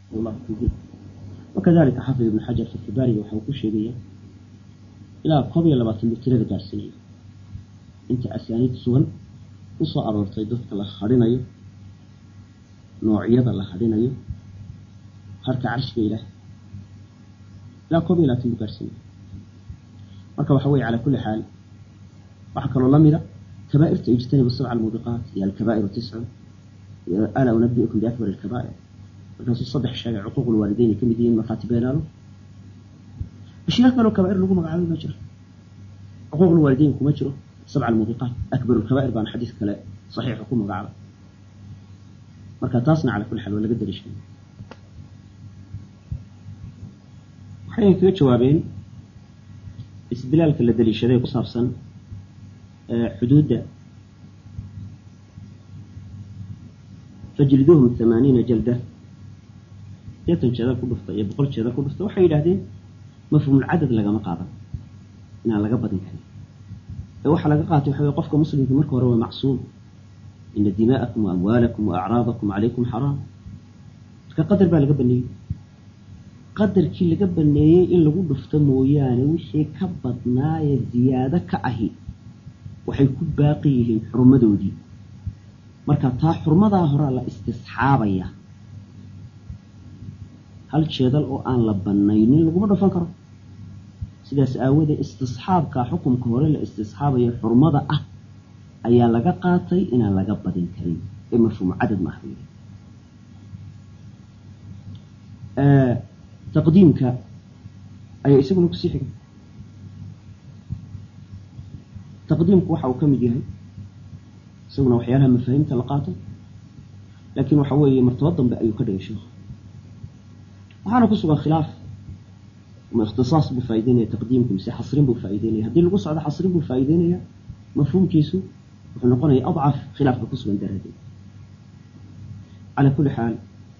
wallahu fiihi wakadalika xafid ibnu xajar fatxubaariga waxa uu ku sheegaya ilaa koob iyo labaatan buu tirada gaarsiinaya inta asaaniid sugan u soo aroortay dadka la hadhinayo noocyada la hadhinayo harka carshiga ilaah ilaa koob iyo labaatan buu gaarsiinaya marka waxa weye calaa kulli xaal waxaa kaloo lamida kabaairta ijtanibu sabca almuubiqaat iyo alkabaa'iru tiscun iyo alaa unabiukum biakbar alkabaa'ir markaasuu saddex sheegay cuquuq lwaalideyn ay ka mid yihiin markhaati beenaalo ashyaa kaloo kabaa'ir lagu magacaabay ma jiro cuquuq lwaalideyn kuma jiro sabca almuubiqaat akbar lkabaa'ir baana xadiis kale saxiixa ku magacaabay marka taasna calaa kulli xaal waa laga daliishanay waxayna kaga jawaabeen isdilaalka la daliishaday ku saabsan xuduudda fajliduhum hamaaniina jalda sideetan jeedal ku dhufta iyo boqol jeedal ku dhufta waxay yidhahdeen mafhuumulcadad lagama qaadan inaan laga badin karin ee waxaa laga qaatay waxa wey qofka muslimka marka hore waa macsuum ina dimaa'akum wa amwaalakum wa acraadakum calaykum xaraam marka qadar baa laga baneeyey qadarkii laga baneeyey in lagu dhufto mooyaane wixii ka badnaayee ziyaado ka ahi waxay ku baaqi yihiin xurmadoodii marka taa xurmadaa horaa la istisxaabaya hal jeedal oo aan la banaynin laguma dhufan karo sidaas aawoodee istisxaabka xukumka hore la istisxaabayo xurmada ah ayaa laga qaatay inaan laga badin karin ee mafhuum cadad maaha buu yidhi taqdiimka ayaa isaguna kusii xigay taqdiimku waxa uu ka mid yahay isaguna waxyaalaha mafaahiimta la qaato laakiin waxa weeye martaba dambe ayuu ka dhigay sheekhu waxaana ku sugan khilaaf ma ikhtisaas buu faa'ideynaya taqdiimku mise xasrin buu faa'ideynaya haddii lagu socdo xasrin buu faa'ideynaya mafhuumkiisu wuxuu noqonaya adcaf khilaafka ku sugan daraaddeed calaa kulli xaal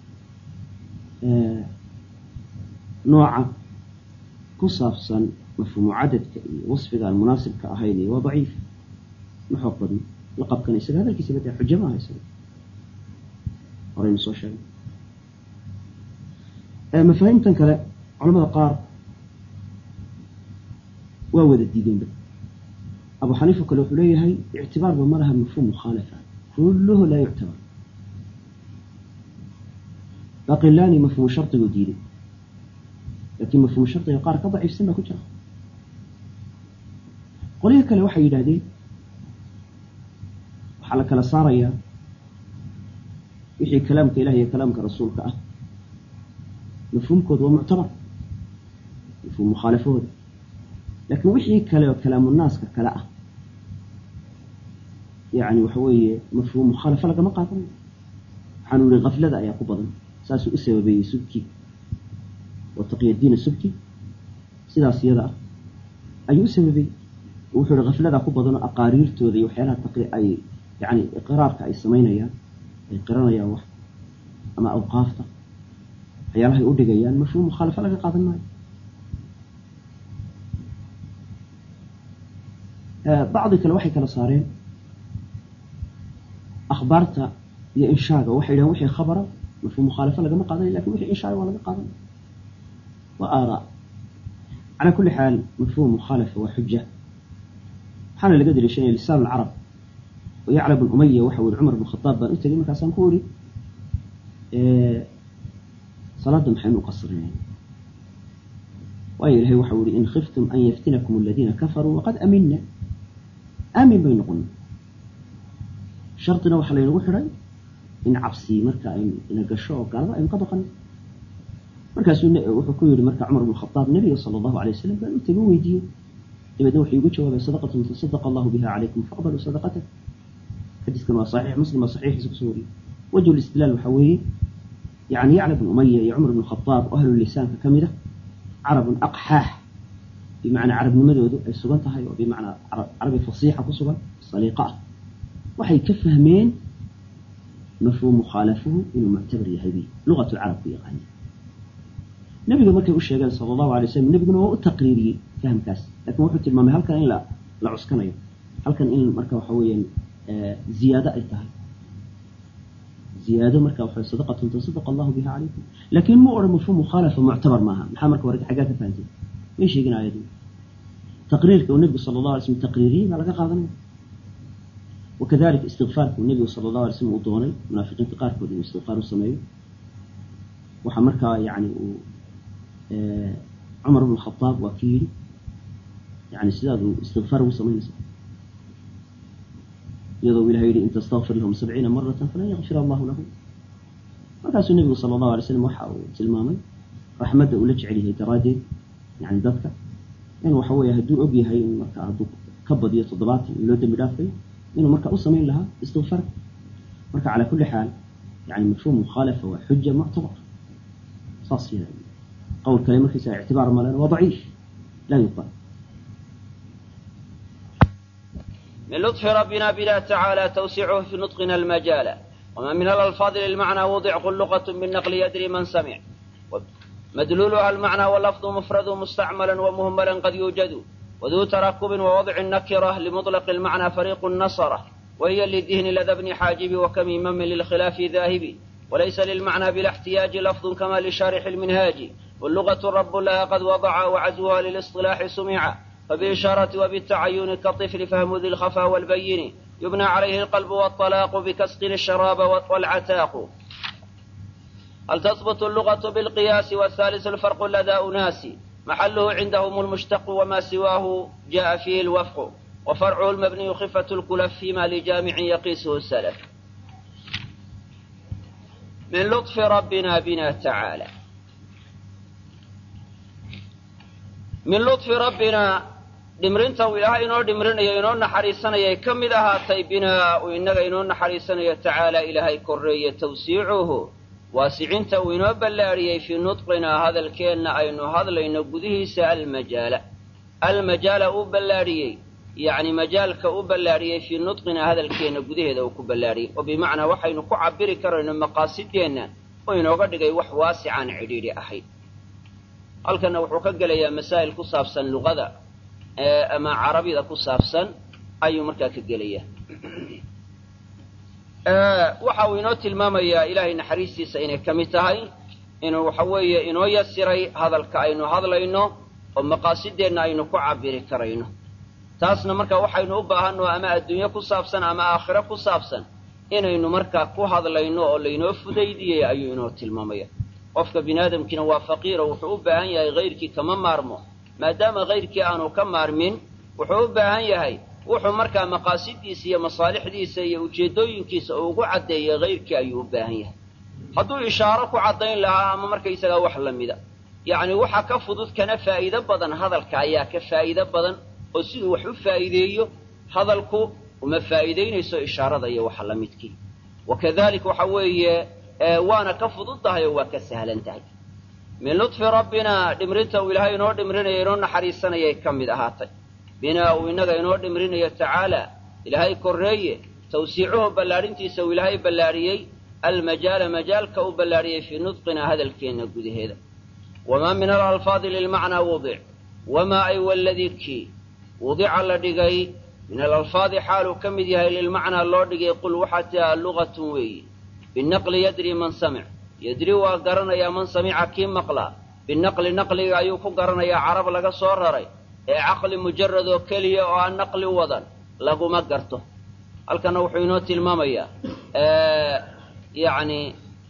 nooca ku saabsan mafhuumu cadadka iyo wasfiga aan munaasibka ahayn iyo waa daciif ma xoog badno laqabkan isaga hadalkiisa badaa xujo maaha isaga horaynu soo sheegay mafaahiimtan kale culamada qaar waa wada diideenba abu xaniifa kale wuxuu leeyahay ictibaarba ma laha mafhuum mukhaalafa kulluhu laa yuctabar baqilaani mafhuumu shardigu diiday laakiin mafhuumu shardiga qaar ka daciifsan baa ku jira qolihii kale waxay yidhahdeen waxaa la kala saarayaa wixii kalaamka ilah iyo kalaamka rasuulka ah mafhuumkooda waa muctabar mafhuum mukhaalafahooda laakiin wixii kale oo kalaamunaaska kale ah yani waxa weeye mafhuum mukhaalafa lagama qaadanayo waxaanu yihi kaflada ayaa ku badan saasuu u sababeeyey subki oo taqyadiina subki sidaas iyada ah ayuu u sababeeyey wuxuu ihi kafladaa ku badanoo aqaariirtooda iyo waxyaalaha taqi ay yani iqraarka ay samaynayaan ay qiranayaan wax ama awqaafta waxyaalahay u dhigayaan mafhuum mukhaalafa laga qaadan maayo bacdi kale waxay kala saareen akhbaarta iyo inshaaga waxay yidhahen wixii khabara mafhuum mukhaalafa lagama qaadanayo lakin wixii inshaaga waa laga qaadanaya waa aaraa calaa kulli xaal mafhuum mukhaalafa waa xuja waxaana laga daliishanaya lisaan alcarab oo yacla bn umaya waxa uri cumar bn khadaab baan u tegay markaasaan ku uri salaada maxaynu u qasrinay waayo ilahay waxa uri in khiftum an yaftinakum aladiina kafaruu waqad amina aamin bay noqona shardina waxaa laynagu xidhay in cabsi marka aynu ina gasho oo gaalada aynu ka baqano markaasuu wuxuu ku yihi marka cumar bn khadaab nabiga sala allahu alay wasalam baan u tegay weydiiyey dabeedna wuxuu igu jawaabay sadaqatun tasadaqa allahu biha calaykum faqbaluu sadaqatak xadiiskan waa saxiix muslim baa saxiixiisa kusoo wariyey wajhu listidlaal waxaa weeye yani yacla bn umaya iyo cumar bn khadaab oo ahlu lisaanka ka mid a carabun aqxaax bimacnaa carabnimadoodu ay sugan tahay oo bimacnaa carabi fasiixa ku sugan saliiqa ah waxay ka fahmeen mafhuum mukhaalafuhu inuu muctabar yahay bi luqatu lcarab ku yaqaana nebiga markay u sheegeen sala allahu alay wasalam nebiguna waa u taqriiriyey fahamkaas lakin wuxuu tilmaamay halkan in la cuskanayo halkan in marka waxa weeyaan ziyaado ay tahay ziyaado marka waxa sadaqatun tasadaqa allahu biha calaykum laakiin ma odhan mafhuum mukhaalafa muctabar maaha maxaa marka hore xaggaa ka fahanteen may sheegin aayadu taqriirka uu nebigu sala allahu alay slam taqriiriyey baa laga qaadanaya wakadalika istikfaarka uu nebigu sala allahu alay slam uu doonay munaafiqiinta qaarkood inuu istikfaar u sameeyo waxaa markaa yani uu cumar bn khadaab waa ki yidhi yani sidaad uu istikfaar ugu samaynaysa iyadoo ilahay yidhi in tastakfir lahum sabciina maratan falan yakfir allahu lahum markaasuu nebigu sala allahu alay slam waxa uu tilmaamay raxmadda uu la jecel yahay daraaddeed yani dadka in waxa weeye hadduu og yahay in marka hadduu ka badiyo toddobaatan in loo dembi dhaafayo inuu marka u samayn lahaa istikfaar marka calaa kulli xaal yani mafhuum mukhaalafa waa xuja muctabar saas yada qowl kale markiisa ictibaar malena waa daciif laa yuqbal من لطف ربنا بنا تعالى توسيعه في نطقنا المجال وما من الألفاظ للمعنى وضع قلقة بالنقل يدري من سمع مدلولها المعنى واللفظ مفرد مستعملا ومهملا قد يوجد وذو تركب ووضع النكرة لمطلق المعنى فريق النصرة وهي للذهن لدى ابن حاجب وكميم للخلاف ذاهب وليس للمعنى بلا احتياج لفظ كما لشارح المنهاج واللغة الرب لها قد وضع وعزوها للاصطلاح سمع فبالإشارة وبالتعين كالطفل فهم ذي الخفا والبين يبنى عليه القلب والطلاق بكسق الشراب والعتاق هل تثبت اللغة بالقياس والثالث الفرق لدى أناس محله عندهم المشتق وما سواه جاء فيه الوفق وفرعه المبني خفة الكلف فيما لجامع يقيسه السلف من لطف ربنا بنا تعالى من لطف ربنا dhimrinta uu ilaahay inoo dhimrinayo inoo naxariisanayay ka mid ahaatay binaa uu innaga inoo naxariisanayo tacaala ilaahay korreeye tawsiicuhu waasicinta uu inoo ballaadhiyey fii nudqinaa hadalkeenna aynu hadlayno gudihiisa almajaala almajaala uu ballaadhiyey yacni majaalka u ballaadhiyey fii nudqinaa hadalkeenna gudaheeda uu ku ballaadhiyey oo bimacnaa waxaynu ku cabiri karayno maqaasideenna oo inooga dhigay wax waasicaan cidhiidhi ahayd halkanna wuxuu ka gelayaa masaa'il ku saabsan luqada ama carabida ku saabsan ayuu markaa ka gelaya waxa uu inoo tilmaamayaa ilaahay naxariistiisa inay ka mid tahay inuu waxa weeye inoo yasiray hadalka aynu hadlayno oo maqaasideenna aynu ku cabiri karayno taasna markaa waxaynu u baahanno ama adduunye ku saabsan ama aakhiro ku saabsan inaynu markaa ku hadlayno oo laynoo fudaydiyey ayuu inoo tilmaamaya qofka bini aadamkiina waa faqiiro wuxuu u baahan yahay hayrkii kama maarmo maadaama hayrkii aanu ka maarmin wuxuu u baahan yahay wuxuu markaa maqaasidiisa iyo masaalixdiisa iyo ujeeddooyinkiisa uu ugu caddeeyay hayrkii ayuu u baahan yahay hadduu ishaaro ku caddayn lahaa ama markaysagaa wax la mida yacni waxa ka fudud kana faa'iido badan hadalka ayaa ka faa'iido badan oo siduu wax u faa'iideeyo hadalku uma faa'iidaynayso ishaarada iyo waxa la midkii wakadalik waxa weeye waana ka fudud tahay oo waa ka sahlan tahay min lutfi rabbinaa dhimrinta uu ilaahay inoo dhimrinayo inoo naxariisanayay ka mid ahaatay binaa uu innaga inoo dhimrinayo tacaala ilaahay korreeye tawsiicuhu ballaadhintiisa uu ilaahay ballaadhiyey almajaala majaalka u ballaadhiyey fii nudqinaa hadalkeenna gudaheeda wamaa min alalfaadi lilmacnaa wudic wamaa ay waladii kii wudica la dhigay min alalfaadi xaaluu ka mid yahay lilmacnaa loo dhigay qul waxaa tiaa lugatun weeye binaqli yadri man samic yadri waa garanayaa man samica kii maqlaa binaqli naqliga ayuu ku garanayaa carab laga soo raray ee caqli mujarad oo keliya oo aan naqli wadan laguma garto halkana wuxuu inoo tilmaamayaa yacni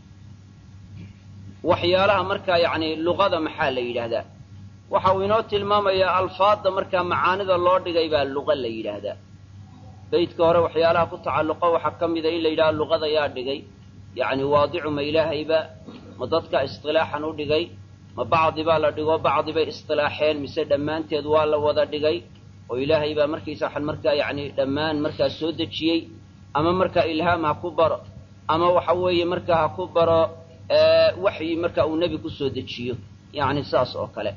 waxyaalaha markaa yacni luqada maxaa la yidhaahdaa waxa uu inoo tilmaamayaa alfaadda markaa macaanida loo dhigay baa luqa la yidhaahdaa beydka hore waxyaalaha ku tacalluqa waxaa ka mida in la yidhaha luqada yaa dhigay yacni waadicu ma ilaahayba ma dadka isqilaaxan u dhigay ma bacdi baa la dhigo bacdi bay isqilaaxeen mise dhammaanteed waa la wada dhigay oo ilaahay baa markaysa waxan markaa yacni dhammaan markaa soo dejiyey ama markaa ilhaam ha ku baro ama waxa weeye markaa ha ku baro waxyi marka uu nebi ku soo dejiyo yacni saas oo kale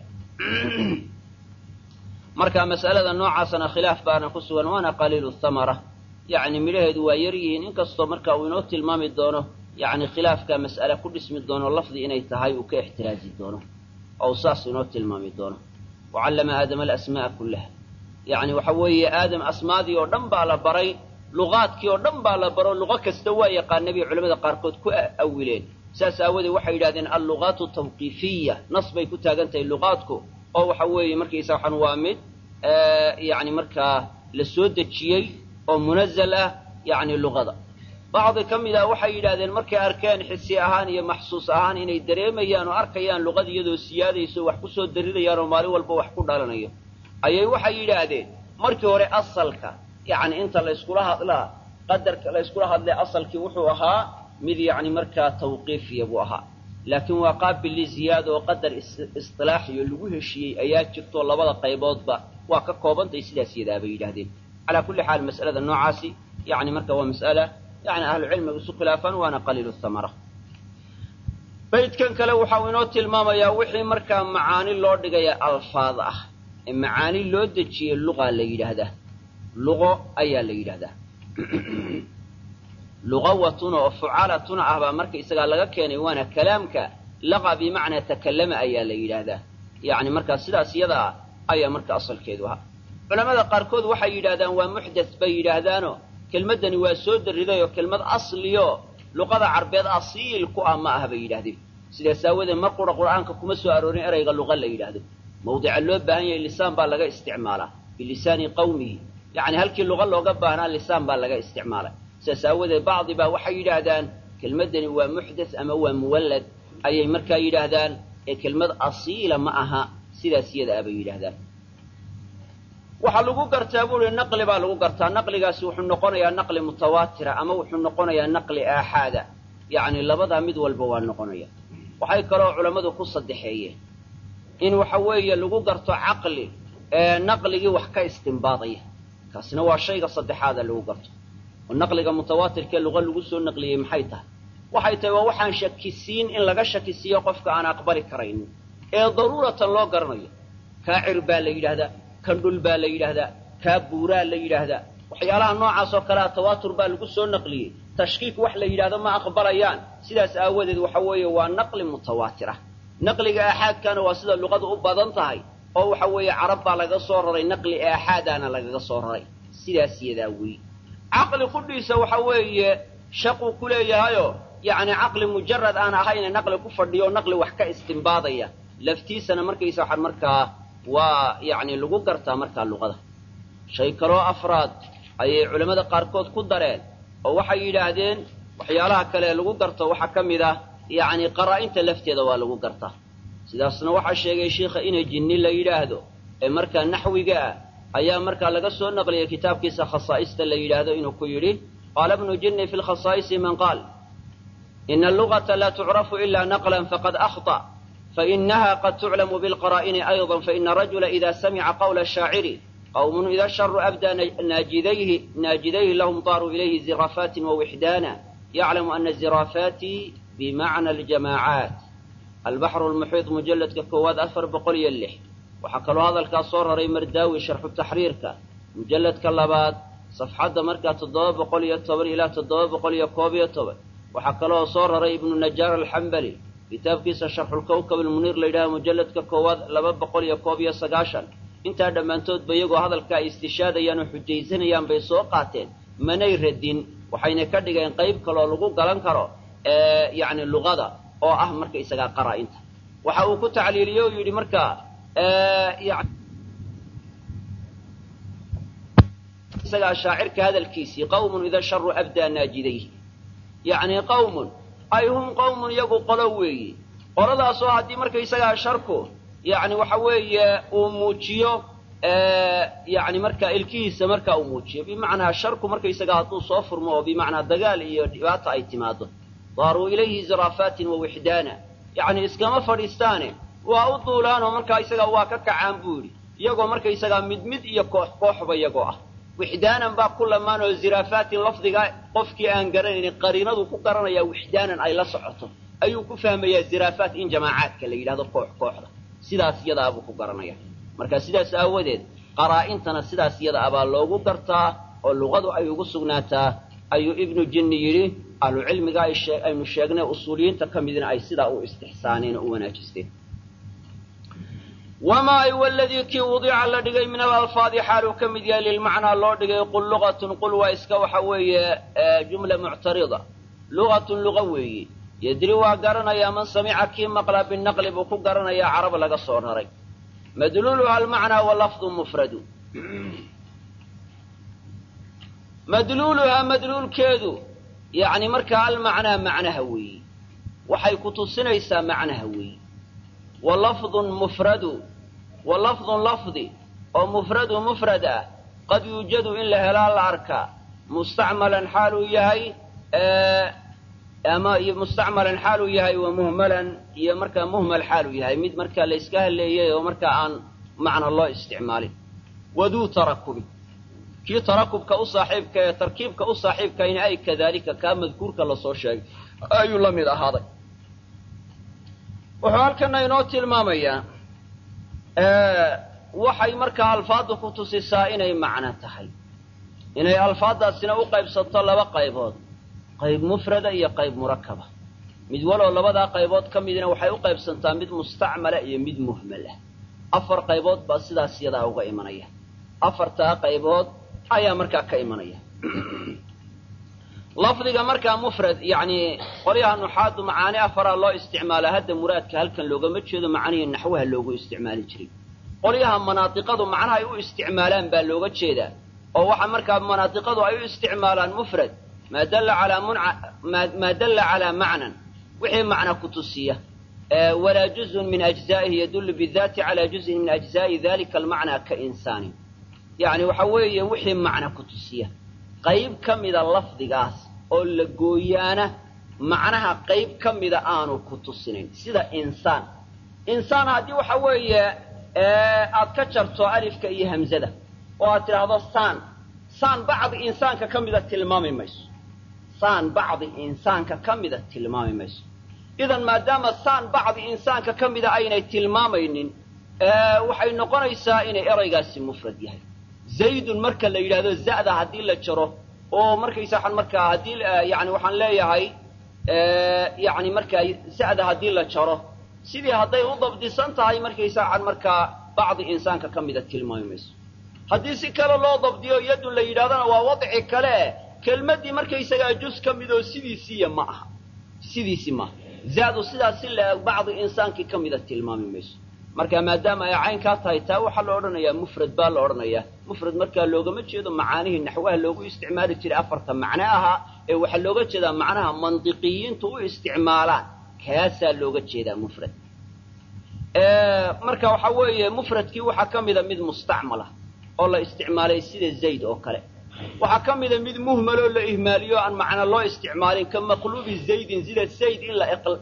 marka mas'alada noocaasana khilaaf baana ku sugan waana qaliilu thamara yacni midhaheedu waa yar yihiin inkastoo marka uu inoo tilmaami doono yacni khilaafka mas'ale ku dhismi doono lafdi inay tahay uu ka ixtiraazi doono oo saas inoo tilmaami doono wacallama aadama alasmaa'a kullaha yacni waxa weeye aadam asmaadii oo dhan baa la baray luqaadkii oo dhan baa la baro luqo kasta waa yaqaana bay culamada qaarkood ku awileen saas aawadeed waxay yidhahdeen alluqaatu tawqiifiya nas bay ku taagan tahay luqaadku oo waxa weeye markaysa waxaan waa mid yani markaa la soo dejiyey oo munazal ah yani luqada bacdi ka mid ah waxay yidhahdeen markay arkeen xisi ahaan iyo maxsuus ahaan inay dareemayaan oo arkayaan luqada iyadoo siyaadayso wax ku soo darinayaan oo maalin walba wax ku dhalanayo ayay waxay yidhaahdeen markii hore asalka yani inta layskula hadlaa qadarka layskula hadlay asalkii wuxuu ahaa mid yani markaa tawqiifiya buu ahaa laakiin waa qaabil liziyaada oo qadar isilaaxiyo lagu heshiiyey ayaa jirto labada qayboodba waa ka koobantahay sidaas yadaa bay yidhahdeen calaa kulli xaal mas'alada noocaasi yani marka waa mas'ala yani ahlucilmiga isu khilaafaan waana qaliilu thamara baydkan kale waxau inoo tilmaamayaa wixii markaa macaani loo dhigaya alfaad ah ee macaani loo dejiyey luqa la yidhaahdaa luqo ayaa la yidhahdaa luqawatuna oo fucalatuna ah baa marka isagaa laga keenay waana kalaamka laqa bimacnaa takallama ayaa la yidhaahdaa yani markaa sidaas iyada ah ayaa marka asalkeedu ahaa culamada qaarkood waxay yidhahdaan waa muxdas bay yidhaahdaano kelmaddani waa soo dariday oo kelmad asliyo luqada carbeed asiil ku ah ma ah bay yidhahdeen sidaas aawadeed mar qura qur'aanka kuma soo aroorin erayga luqa la yidhaahdo mawdica loo baahan yahay lisaan baa laga isticmaalaa bilisaani qawmihi yani halkii luqa looga baahnaa lisaan baa laga isticmaalay sidaas aawadeed bacdi baa waxay yidhaahdaan kelmaddani waa muxdas ama waa muwallad ayay markaa yidhaahdaan ee kelmad asiila ma aha sidaas iyada ah bay yidhaahdaan waxaa lagu gartaa buu ihi naqli baa lagu gartaa naqligaasi wuxuu noqonayaa naqli mutawaatira ama wuxuu noqonayaa naqli aaxaada yacni labadaa mid walba waa noqonaya waxay kaloo culammadu ku saddexeeyeen in waxa weeye lagu garto caqli ee naqligii wax ka istimbaadaya kaasina waa shayga saddexaada lagu garto oo naqliga mutawaatirkee luqa lagu soo naqliyey maxay tahay waxay tahay waa waxaan shakisiin in laga shakisiiyo qofka aan aqbali karaynin ee daruuratan loo garanayo kaacir baa la yidhaahdaa kan dhul baa la yidhaahdaa kaa buuraa la yidhaahdaa waxyaalaha noocaas oo kalea tawaatur baa lagu soo naqliyey tashkiik wax la yidhahdo ma aqbalayaan sidaas aawadeed waxa weeye waa naqli mutawaatir ah naqliga aaxaadkana waa sida luqadu u badan tahay oo waxa weeye carab baa laga soo raray naqli aaxaadaana lagaga soo raray sidaas yadaa weeye caqli qudhiisa waxa weeye shaquu ku leeyahayoo yacni caqli mujarad aan ahayna naqli ku fadhiyo naqli wax ka istimbaadaya laftiisana markaysa waxaan markaa waa yacni lagu gartaa markaa luqada shay kaloo afraad ayay culammada qaarkood ku dareen oo waxay yidhaahdeen waxyaalaha kale ee lagu garto waxaa ka mid ah yacni qaraa-inta lafteeda waa lagu gartaa sidaasna waxaa sheegay sheikha inay jinni la yidhaahdo ee markaa naxwiga ah ayaa markaa laga soo naqliyay kitaabkiisa khasaa'ista la yidhaahdo inuu ku yidhi qaala bnu jinni fi lkhasaa'isi man qaal ina allugata laa tucrafu ila naqlan faqad akhطأ fainaha qad tuclamu bilqaraa'ini ayضa faina rajula ida samica qawla shaaciri qawmun ida sharu abdaa naajidayhi naajidayhi lahum daaruu ilayhi zirafaatin wawixdaana yaclamu ana ziraafaati bimacna aljamaacaat albaxru lmuxiid mujalladka koowaad afar boqol iyo lix waxaa kaloo hadalkaas soo raray mardaawi sharxu taxriirka mujalladka labaad safxadda markaa toddoba boqol iyo toban ilaa toddoba boqol iyo koob iyo toban waxaa kaloo soo raray ibnu najaar alxambali kitaabkiisa sharxulkawkab almuniir la yidhaha mujalladka koowaad laba boqol iyo koob iyo sagaashan intaa dhammaantoodba iyagoo hadalka ay istishaadayaan oo xujaysanayaan bay soo qaateen manay radin waxayna ka dhigeen qayb kaloo lagu galan karo yacni luqada oo ah marka isagaa qaraa-inta waxa uu ku tacliiliyey oo yidhi markaa isagaa shaacirka hadalkiisii qawmun ida sharu abdaa naajidayhi yacni qawmun ay hum qawmun iyagu qolo weeye qoladaasoo haddii markaysagaa sharku yacni waxa weeye uu muujiyo yani markaa ilkihiisa markaa uu muujiyo bimacnaa sharku markaysagaa hadduu soo furmo oo bimacnaa dagaal iyo dhibaata ay timaado daaruu ilayhi ziraafaatin wawixdaana yacni iskama fadhiistaane waa u duulaanoo markaa isagaa waa ka kacaan buu yidhi iyagoo markaysagaa mid mid iyo koox kooxba iyagoo ah wixdaanan baa ku lamaan oo ziraafaatin lafdiga qofkii aan garanaynin qariinadu ku garanayaa wixdaanan ay la socoto ayuu ku fahmayaa ziraafaat in jamaacaadka la yidhahdo koox kooxda sidaas iyadaabuu ku garanaya marka sidaas aawadeed qaraa-intana sidaas iyada abaa loogu gartaa oo luqadu ay ugu sugnaataa ayuu ibnu jinni yidhi ahlucilmiga aynu sheegnay usuuliyiinta ka midna ay sidaa u istixsaaneen oo u wanaajisteen wamaa ay waladii kii wudica la dhigay min alalfaadi xaaluu ka mid yahay lilmacnaa loo dhigay qul lugatun qul waa iska waxa weeye jumla muctarida lugatun luga weeye yedri waa garanayaa man samica kii maqla binaqli buu ku garanayaa carab laga soo raray madluuluha almacnaa wa lafdu mufradu madluuluhaa madluulkeedu yacni markaa almacnaa macnaha weeye waxay ku tusinaysaa macnaha weeye wa lafdun mufradu wa lafdun lafdi oo mufradu mufrad ah qad yuujadu in la helaa la arkaa mustacmalan xaaluu yahay ama mustacmalan xaaluu yahay wa muhmalan iyo markaa muhmal xaaluu yahay mid markaa la yska haleeyay oo markaa aan macna loo isticmaalin waduu tarakubi kii tarakubka u saaxiibka ee tarkiibka u saaxiibkayna ay kadaalika kaa madkuurka lasoo sheegay ayuu la mid ahaaday wuxuu halkana inoo tilmaamayaa waxay markaa alfaadda ku tusisaa inay macno tahay inay alfaaddaasina u qaybsato laba qaybood qayb mufrada iyo qayb murakaba mid waloo labadaa qaybood ka midina waxay u qaybsantaa mid mustacmala iyo mid muhmal ah afar qaybood baa sidaas yadaa uga imanaya afartaa qaybood ayaa markaa ka imanaya lafdiga markaa mufrad yacni qolyaha nuxaadu macaani afaraa loo isticmaalaa hadda muraadka halkan loogama jeedo macnihii naxwaha loogu isticmaali jiray qolyaha manaadiqadu macnaha ay u isticmaalaan baa looga jeedaa oo waxa markaa manaadiqadu ay u isticmaalaan mufrad maa dalla calaa munca maa dalla calaa macnan wixii macna ku tusiya walaa juzun min ajzaa'ihi yadullu bidaati calaa juzin min ajzaa'i dalika almacnaa ka insaanin yacni waxa weeye wixii macna ku tusiya qayb ka mida lafdigaas oo la gooyaana macnaha qayb ka mida aanu ku tusinayn sida insaan insaan haddii waxa weeye aad ka jarto alifka iyo hamzada oo aad tidhaahdo saan saan bacdi insaanka ka mida tilmaami mayso saan bacdi insaanka ka mida tilmaami mayso idan maadaama saan bacdi insaanka ka mida aynay tilmaamaynin waxay noqonaysaa inay eraygaasi mufrad yahay zaydun marka la yidhahdo za'da haddii la jaro oo markaysa waxaan markaa haddii yani waxaan leeyahay yani markaa za'da haddii la jaro sidii hadday u dabdisan tahay markaysa waxaan markaa bacdi insaanka ka mida tilmaami mayso haddii si kale loo dabdiyo yadun la yidhahdona waa wadci kale kelmaddii markaysagaa juz ka mid oo sidiisiiya ma aha sidiisi maaha za'du sidaas si la bacdi insaankii ka mida tilmaami mayso marka maadaama ay caynkaa tahay taa waxaa la odhanayaa mufrad baa la odhanayaa mufrad markaa loogama jeedo macaanihii naxwaha loogu isticmaali jiray afarta macno ahaa ee waxaa looga jeedaa macnaha mandiqiyiintu u isticmaalaan kaasaa looga jeedaa mufrad marka waxaa weeye mufradkii waxaa ka mida mid mustacmala oo la isticmaalay sida zayd oo kale waxaa ka mida mid muhmaloo la ihmaaliyo aan macna loo isticmaalin ka maqluubi zaydin sida zayd in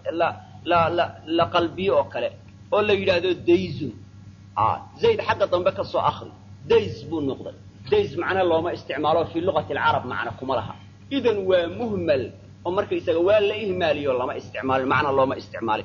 la qalbiyo oo kale oo la yidhaahdo dayzun zayd xagga dambe ka soo akri days buu noqday days macna looma isticmaalo fii luqati alcarab macna kuma laha idan waa muhmal oo markaysaga waa la ihmaaliyo lama isticmaalin macna looma isticmaalin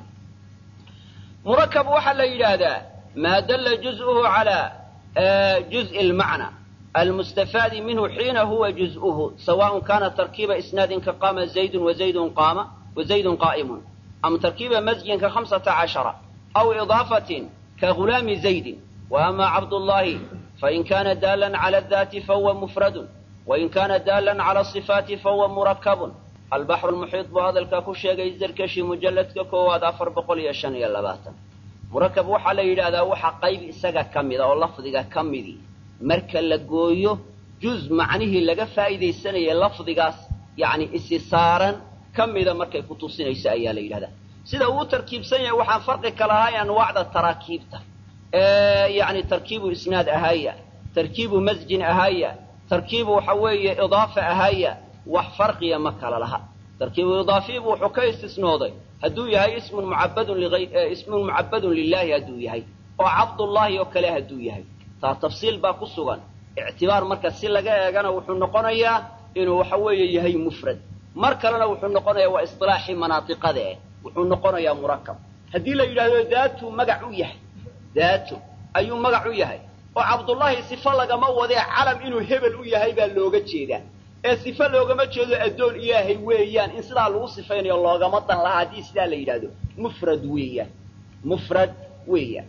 murakab waxaa la yidhaahdaa maa dalla juz'uhu calaa juz'i almacna almustafaadi minhu xiina huwa juz'uhu sawaءn kana tarkiiba isnaadin ka qaama zaydun wazaydun qaama wazaydun qaa'imun am tarkiiba masjin ka hamsata cashara أو إضافة كغلام زيد وأما عبد الله فإن كان دالا على الذات فهو مفرد وإن كان دالا على الصفات فهو مركب البحر المحيط بهذا الكاكوشي الزركشي مجلد كواد أفر بقول يشان يلباتا مركب وحا ليلة وحا قيب إساقا كمدا واللفظيقا كمدي مركا لقويو جزء معنيه لقا فائدة السنة اللفظيقاس يعني استثارا كمدا مركا كتوسين إساء يا ليلة sida uu tarkiibsan yahay waxaan farqi ka lahay anwaacda taraakiibta yani tarkiibu isnaad ahaya tarkiibu masjin ahaya tarkiibu waxa weeye idaafa ahaya wax farqiya ma kala laha tarkiibu idaafiibu wuxuu ka istisnooday hadduu yahay ismun mucabadun ismun mucabadun lilahi hadduu yahay oo cabdullaahi oo kale hadduu yahay taa tafsiil baa ku sugan ictibaar marka si laga eegana wuxuu noqonayaa inuu waxa weeye yahay mufrad mar kalena wuxuu noqonayaa waa isilaaxii manaadiqada eh wuxuu noqonayaa murakab haddii la yidhaahdo daatu magac u yahay daatu ayuu magac u yahay oo cabdullaahi sifo lagama wadee calam inuu hebel u yahay baa looga jeedaa ee sifo loogama jeedo addoon ilaahay weeyaan in sidaa lagu sifaynayo loogama dan lahaa haddii sidaa la yidhaahdo mufrad weeyaan mufrad weeyaan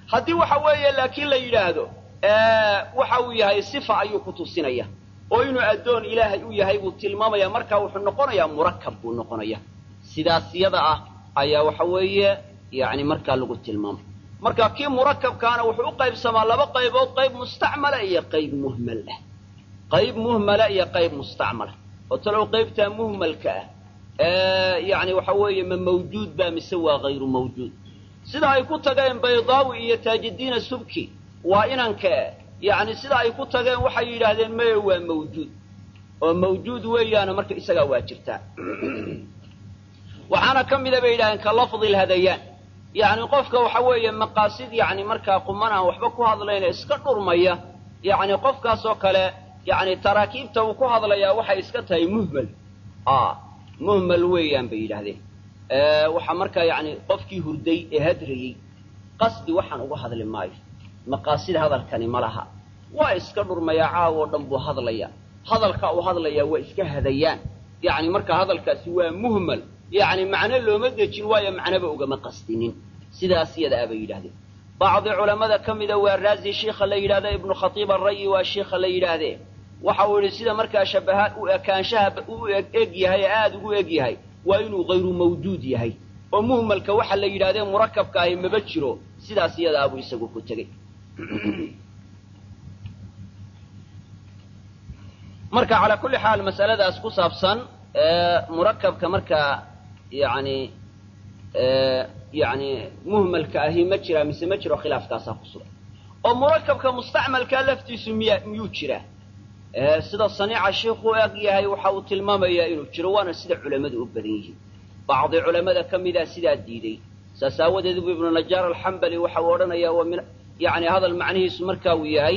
haddii waxa weeye laakiin la yidhaahdo waxa uu yahay sifa ayuu ku tusinaya oo inuu addoon ilaahay u yahay buu tilmaamaya markaa wuxuu noqonayaa murakab buu noqonaya sidaas yada ah ayaa waxa weeye yani markaa lagu tilmaamay marka kii murakabkaana wuxuu u qaybsamaa laba qaybood qayb mustacmala iyo qayb muhmal ah qayb muhmala iyo qayb mustacmala oo talow qaybtaa muhmalka ah yani waxa weeye ma mawjuud baa mise waa hayru mawjuud sida ay ku tageen baydaawi iyo taajidiina subki waa inanka yani sida ay ku tageen waxay yidhaahdeen maya waa mawjuud oo mawjuud weeyaana marka isagaa waa jirtaa waxaana ka mida bay yidhahdeen ka lafdi lhadayaan yani qofka waxa weeye maqaasid yani markaa quman aan waxba ku hadlayna iska dhurmaya yani qofkaasoo kale yani taraakiibta uu ku hadlayaa waxay iska tahay muhmal muhmal weeyaan bay yidhaahdeen waxaa markaa yani qofkii hurday ee hadrayey qasdi waxaan uga hadli maayo maqaasid hadalkani ma laha waa iska dhurmayaa caawoo dhan buu hadlaya hadalka uu hadlayaa waa iska hadayaan yani marka hadalkaasi waa muhmal yani macno looma dejin waayo macnoba ugama qastinin sidaas yada a bay yidhahdeen bacdi culammada ka mida waa raazi shiikha la yidhahda ibnu khatiib alrayi waa shiikha la yidhaahdee waxa uu yidhi sida markaa shabaha u ekaanshaha u eg yahay ee aada ugu eg yahay waa inuu hayru mawjuud yahay oo muhmalka waxa la yidhahdee murakabka ahi maba jiro sidaas iyada abuu isagu ku tegey marka calaa kulli xaal mas'aladaas ku saabsan murakabka markaa yani yani muhmalka ahi ma jiraa mise ma jiro khilaafkaasaa ku sugan oo murakabka mustacmalkaa laftiisu miya miyuu jiraa sida saniica shiikhu eg yahay waxa uu tilmaamayaa inuu jiro waana sida culammadu u badan yihiin bacdi culammada ka mida sidaa diiday saas aawadeed bu ibnu najaar alxambali waxa uu odhanayaa wa min yani hadal macnihiisu marka uu yahay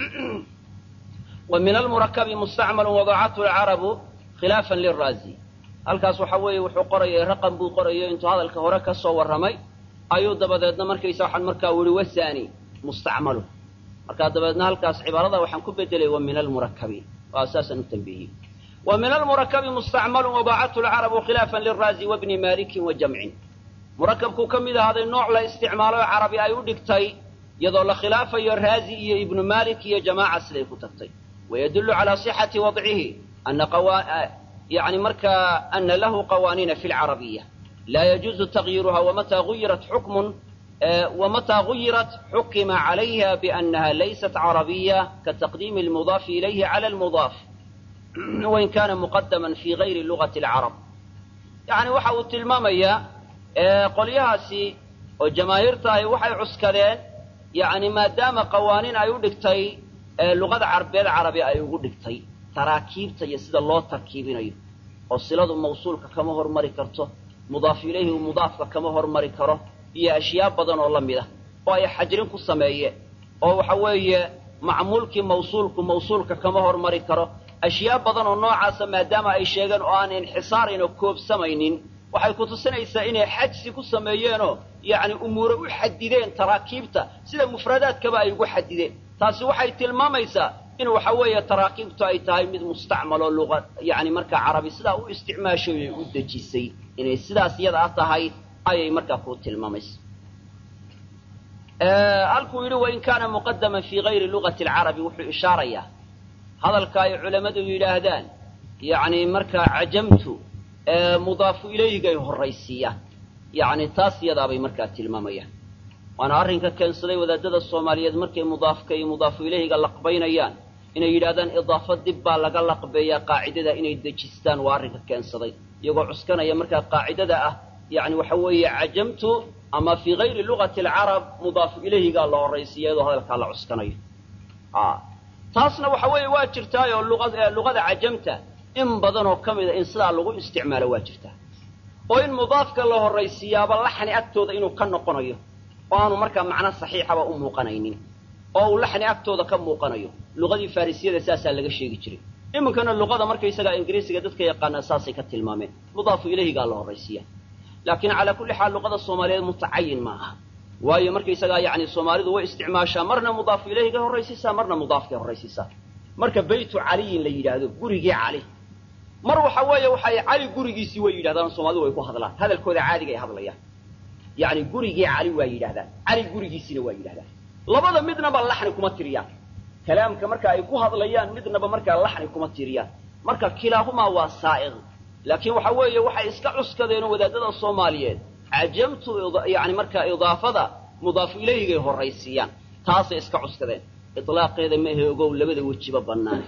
wa min almurakabi mustacmalu wadacathu lcarabu khilaafan liraazi halkaas waxa weeye wuxuu qorayay raqam buu qorayo intuu hadalka hore ka soo warramay ayuu dabadeedna markaysa waxaan markaa yihi wasani mustacmalu markaa dabeedna halkaas cibaarada waxaan ku bedelay wa min almurakabi waa saasaan u tambihiyey wa min almurakabi mustacmalu wadacathu lcarabu khilaafan liraazi wabni malikin wa jamcin murakabkuu ka mid ahaaday nooc la isticmaalo oo carabi ay u dhigtay iyadoo la khilaafayo raazi iyo ibnu malik iyo jamaaca siday ku tagtay wayadullu calaa sixati wadcihi ana yani markaa ana lahu qawaaniina fi lcarabiya laa yajuuzu tagyiruha wamataa guyirat xukmun wamataa guyirat xukima calayha biannaha laysat carabiya kataqdiimi almudaafi ilayhi cala almudaaf wain kana muqadaman fi gayri lugati alcarab yani waxa uu tilmaamayaa qolyahaasi oo jamaahiirta ahi waxay cuskadeen yani maadaama qawaaniin ay u dhigtay luqada carbeed carabi ay ugu dhigtay taraakiibta iyo sida loo tarkiibinayo oo siladu mawsuulka kama hormari karto mudaafu ilayhi mudaafka kama hormari karo iyo ashyaa badan oo la mid ah oo ay xajrin ku sameeyeen oo waxa weeye macmuulkii mawsuulku mawsuulka kama hormari karo ashyaa badan oo noocaasa maadaama ay sheegeen oo aan inxisaarayn oo koobsamaynin waxay ku tusinaysaa inay xajsi ku sameeyeenoo yacni umuure u xadideen taraakiibta sida mufradaadkaba ay ugu xadideen taasi waxay tilmaamaysaa in waxa weeye taraakiibtu ay tahay mid mustacmaloo luqa yani markaa carabi sidaa u isticmaashay ay u dejisay inay sidaas iyada a tahay ayay markaa ku tilmaamaysa halkuu yidhi wain kaana muqadaman fii gayri lugati alcarabi wuxuu ishaarayaa hadalka ay culammadu yidhaahdaan yani markaa cajamtu mudaafu ilayhigay horraysiiyaan yani taas iyadaabay markaa tilmaamayaan waana arrinka keensaday wadaadada soomaaliyeed markay mudaafka iyo mudaafu ilayhiga laqbaynayaan inay yidhahdaan idaafo dib baa laga laqbeeyaa qaacidada inay dejistaan waa arrinka keensaday iyagoo cuskanaya markaa qaacidada ah yani waxa weeye cajamtu ama fii gayri lugati alcarab mudaafu ilayhigaa la horraysiiya iyadoo hadalkaa la cuskanayo taasna waxa weeye waa jirtaayoo luqada cajamta in badanoo ka mida in sidaa lagu isticmaalo waa jirtaa oo in mudaafka la horraysiiyaaba laxni agtooda inuu ka noqonayo oo aanu markaa macno saxiixaba u muuqanaynin oo uu laxni agtooda ka muuqanayo luqadii farrisiyada saasaa laga sheegi jiray iminkana luqada markaysagaa ingiriisiga dadka yaqaanaa saasay ka tilmaameen mudaafu ilayhigaa la horraysiiya laakiin calaa kulli xaal luqada soomaaliyeed mutacayin ma aha waayo markaysagaa yani soomaalidu way isticmaashaa marna mudaafu ilayhigay horraysiisaa marna mudaafkay horraysiisaa marka baytu caliyin la yidhaahdo gurigii cali mar waxa weeye waxay cali gurigiisii way yidhahdaan soomaalidu way ku hadlaan hadalkooda caadiga ay hadlayaan yacni gurigii cali waa yidhahdaan cali gurigiisina waa yidhahdaan labada midnaba laxni kuma tiriyaan kalaamka marka ay ku hadlayaan midnaba markaa laxni kuma tiriyaan marka kilaahumaa waa saa'iq laakiin waxa weeye waxay iska cuskadeen wadaadada soomaaliyeed cajamtu yani markaa idaafada mudaafu ilayhigay horraysiiyaan taasay iska cuskadeen ilaaqeeda maahe ogow labada wejiba bannaan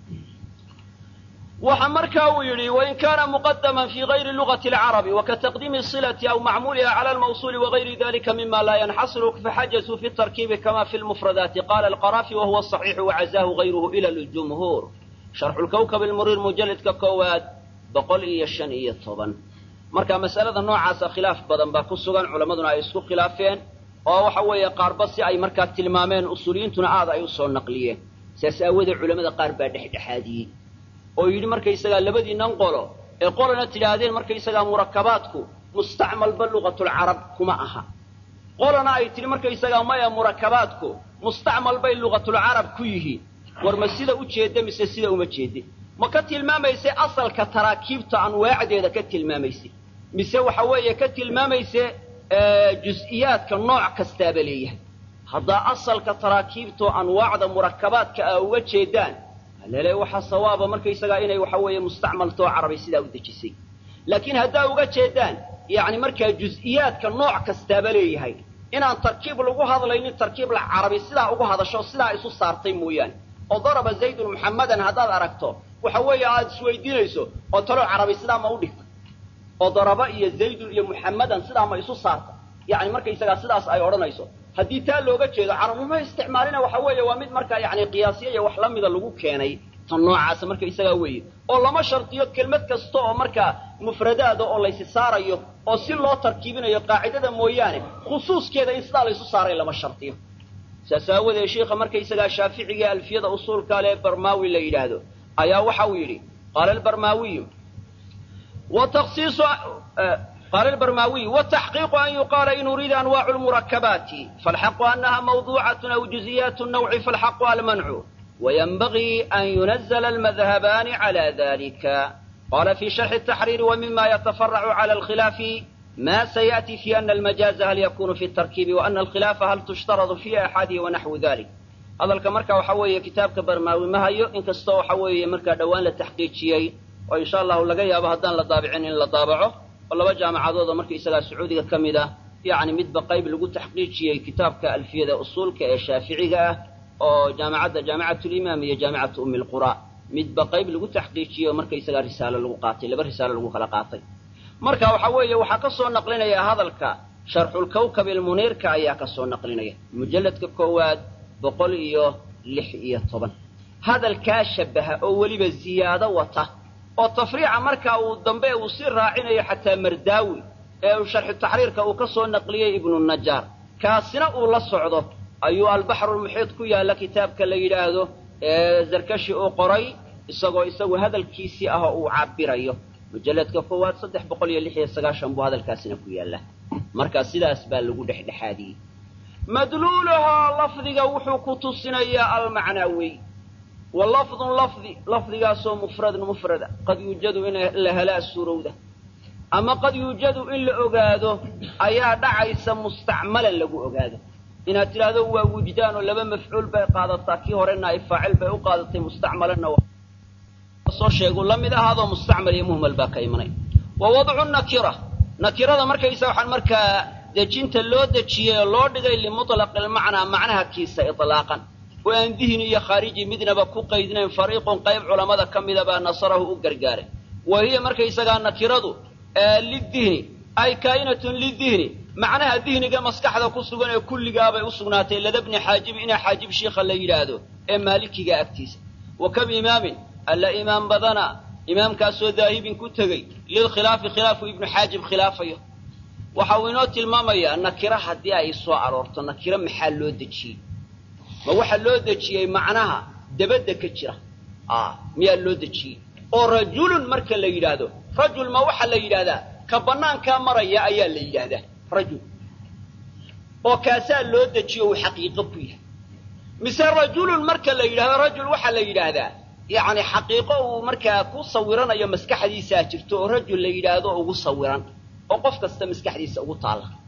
waxa markaa uu yidhi wain kaana muqadaman fi gayri lugati alcarabi wakataqdiimi silati aw macmuuliha cala almawsuuli wagayri dalika mima laa yanxasiru faxajazuu fi tarkiibi kama fi lmufradaati qala alqarafi wahuwa saxiixu wacazahu gayruhu ila ljumhuur sharxu lkawkab almuriir mujalladka koowaad boqol iyo shan iyo toban marka mas'alada noocaasa khilaaf badan baa ku sugan culammaduna ay isku khilaafeen oo waxa weeye qaarba si ay markaa tilmaameen usuuliyiintuna aad ay u soo naqliyeen sidaas aawoodee culamada qaar baa dhexdhexaadiyey oo yidhi markaysagaa labadiinnan qolo ee qolana tidhaahdeen markaysagaa murakabaadku mustacmalba lugatulcarab kuma aha qolana ay tidhi markaysagaa maya murakabaadku mustacmal bay lugatulcarab ku yihiin war ma sida u jeedda mise sida uma jeedde ma ka tilmaamayse asalka taraakiibta anwaacdeeda ka tilmaamayse mise waxa weeye ka tilmaamayse jus-iyaadka nooc kastaaba leeyahay haddaa asalka taraakiibtoo anwaacda murakabaadka a uga jeedaan alele waxaa sawaaba markaysagaa inay waxa weeye mustacmaltoo carabi sidaa u dejisay laakiin haddaa uga jeedaan yacni markaa jus-iyaadka nooc kastaaba leeyahay inaan tarkiib lagu hadlaynin tarkiib la carabi sidaa ugu hadasho sidaa isu saartay mooyaane oo daraba zaydun muxammadan haddaad aragto waxa weeye aada isweydiinayso oo talo carabi sidaa ma u dhigta oo daraba iyo zaydun iyo muxammadan sidaa ma isu saarta yacni markaysagaa sidaas ay odhanayso haddii taa looga jeedo carabnimo isticmaalina waxa weeye waa mid markaa yacni qiyaasiya iyo wax la mida lagu keenay tan noocaasa markaysagaa weeye oo lama shardiyo kelmad kasta oo markaa mufradaada oo laysi saarayo oo si loo tarkiibinayo qaacidada mooyaane khusuuskeeda in sidaa laysu saaray lama shardiyo saas aawadeed sheikha markaysagaa shaaficiga alfiyada usuulka lee barmaawi la yidhaahdo ayaa waxa uu yidhi qaala albarmaawiyu وتخصيص قال البرماوي والتحقيق أن يقال إن أريد أنواع المركبات فالحق أنها موضوعة أو جزئيات النوع فالحق المنع وينبغي أن ينزل المذهبان على ذلك قال في شرح التحرير ومما يتفرع على الخلاف ما سيأتي في أن المجاز هل يكون في التركيب وأن الخلاف هل تشترط في أحده ونحو ذلك هذا الكمركة وحوي كتابك برماوي ما هي إن كستو حوي مركة دوان لتحقيق oo insha allahu laga yaabo haddaan la daabicin in la daabaco oo laba jaamacadooda markaisagaa sacuudiga ka mid ah yacni midba qayb lagu taxqiijiyey kitaabka alfiyada usuulka ee shaaficiga ah oo jaamacadda jaamicatulimaam iyo jaamicatu ummi lqura midba qayb lagu taxqiijiyey oo markaisagaa risaalo lagu qaatay laba risaalo lagu kala qaatay marka waxa weeye waxaa ka soo naqlinaya hadalka sharxulkawkab ilmuniirka ayaa ka soo naqlinaya mujalladka koowaad boqol iyo lix iyo toban hadalkaa shabaha oo weliba ziyaado wata oo tafriica markaa uu dambe uu sii raacinayo xataa mardaawi ee uu sharxu taxriirka uu ka soo naqliyey ibnu najaar kaasina uu la socdo ayuu albaxrulmuxiid ku yaalla kitaabka la yidhaahdo ee zarkashi uu qoray isagoo isagu hadalkiisii ah oo uu cabirayo mujalladka koowaad saddex boqol iyo lix iyo sagaashan buu hadalkaasina ku yaalla marka sidaas baa lagu dhexdhexaadiyey madluuluhaa lafdiga wuxuu ku tusinayaa almacnaawiy wa lafdun lafdi lafdigaasoo mufradun mufrada qad yuujadu in la helaa suurowda ama qad yuujadu in la ogaado ayaa dhacaysa mustacmalan lagu ogaado inaad tidhaahdo waa wujdaan oo laba mafcuul bay qaadataa kii hore naa'ib faacil bay u qaadatay mustacmalanna soo sheegu la mid ahaadoo mustacmal iyo muhmal baa ka imanay wa wadcu nakira nakirada markaysa waxaan markaa dejinta loo dejiyey oo loo dhigay limutlaqi lmacnaa macnaha kiisa ilaaqan oo aan dihni iyo khaariji midnaba ku qaydnayn fariiqun qayb culammada ka mida baa nasarahu u gargaaray wa hiya markaysagaa nakiradu lidihni ay kaa'inatun lidihni macnaha dihniga maskaxda ku sugan ee kulligaabay u sugnaatay ladabni xaajibi inaa xaajib shiikha la yidhaahdo ee maalikiga agtiisa wa kam imaamin alla imaam badana imaamkaasoo daahibin ku tegey lilkhilaafi khilaafu ibnu xaajib khilaafayo waxa uu inoo tilmaamayaa nakiro haddii ay soo aroorto nakiro maxaa loo dejiyey ma waxaa loo dejiyey macnaha dabadda ka jira miyaa loo dejiyey oo rajulun marka la yidhaahdo rajul ma waxaa la yidhaahdaa ka bannaankaa maraya ayaa la yidhaahdaa rajul oo kaasaa loo dejiyo uu xaqiiqo ku yahay mise rajulun marka la yidhahdo rajul waxaa la yidhaahdaa yacni xaqiiqo uu markaa ku sawiranayo maskaxdiisaa jirto oo rajul la yidhaahdo ugu sawiran oo qof kasta maskaxdiisa ugu taalla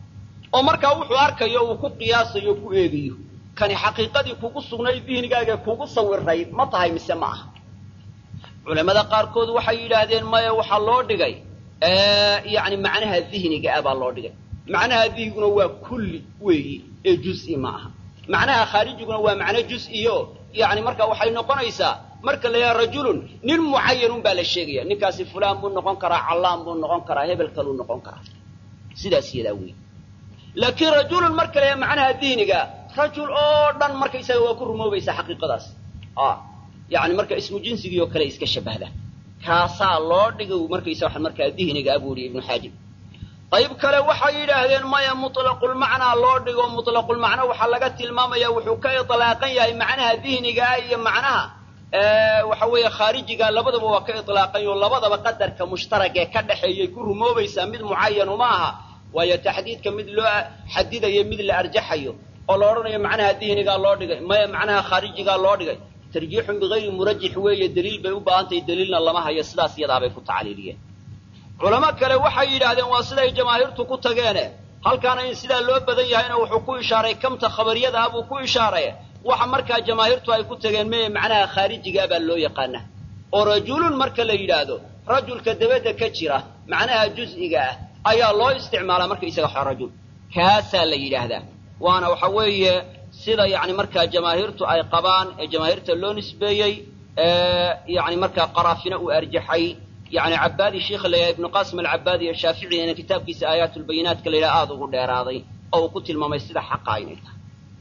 oo markaa wuxuu arkayo uu ku qiyaasayo ku eegayo kani xaqiiqadii kugu sugnayd dihnigaaga kugu sawirayd ma tahay mise ma aha culamada qaarkood waxay yidhaahdeen maya waxaa loo dhigay yani macnaha dihniga ah baa loo dhigay macnaha dihniguna waa kulli weeyi ee juz'i ma aha macnaha khaarijiguna waa macno juz'iyo yani marka waxay noqonaysaa marka la yaha rajulun nin mucayanun baa la sheegaya ninkaasi fulaan buu noqon karaa callaan buu noqon karaa hebel kaluu noqon karaa sidaas yadaa wey laakiin rajulun marka la yaha macnaha dihniga rajul oo dhan markaysaga waa ku rumoobaysaa xaqiiqadaas yani marka ismu jinsigii oo kale iska shabahda kaasaa loo dhigay markaysa wa markaa dihniga abuu yihi ibnu xaajib qayb kale waxay yidhaahdeen maya mutlaqulmacnaa loo dhigo mutlaqulmacno waxaa laga tilmaamaya wuxuu ka ilaaqan yahay macnaha dihnigaa iyo macnaha waxa weeye khaarijiga labadaba waa ka ilaaqan yaho labadaba qadarka mushtaragee ka dhexeeyay ku rumoobaysaa mid mucayanu ma aha waayo taxdiidka mid loo xadidayo mid la arjaxayo oo la odhanayo macnaha dihnigaa loo dhigay maya macnaha khaarijigaa loo dhigay tarjiixun bigayri murajix weeye daliil bay u baahantahay daliilna lama hayo sidaas iyadaabay ku tacliiliyeen culamo kale waxay yidhaahdeen waa siday jamaahiirtu ku tageene halkaana in sidaa loo badan yahayna wuxuu ku ishaaray kamta khabariyada ah buu ku ishaaray waxa markaa jamaahiirtu ay ku tageen meye macnaha khaarijigaa baa loo yaqaana oo rajulun marka la yidhaahdo rajulka dabadda ka jira macnaha juz'iga ah ayaa loo isticmaalaa markaysaga xo rajul kaasaa la yidhaahdaa waana waxa weeye sida yani markaa jamaahiirtu ay qabaan ee jamaahiirta loo nisbeeyey yani markaa qaraafina uu arjaxay yani cabaadi sheikha la yidhaha ibnu qasim alcabaadi ee shaaficigana kitaabkiisa aayaat lbayinaatka la yidhaha aada ugu dheeraaday oo uu ku tilmaamay sida xaqa inay tahay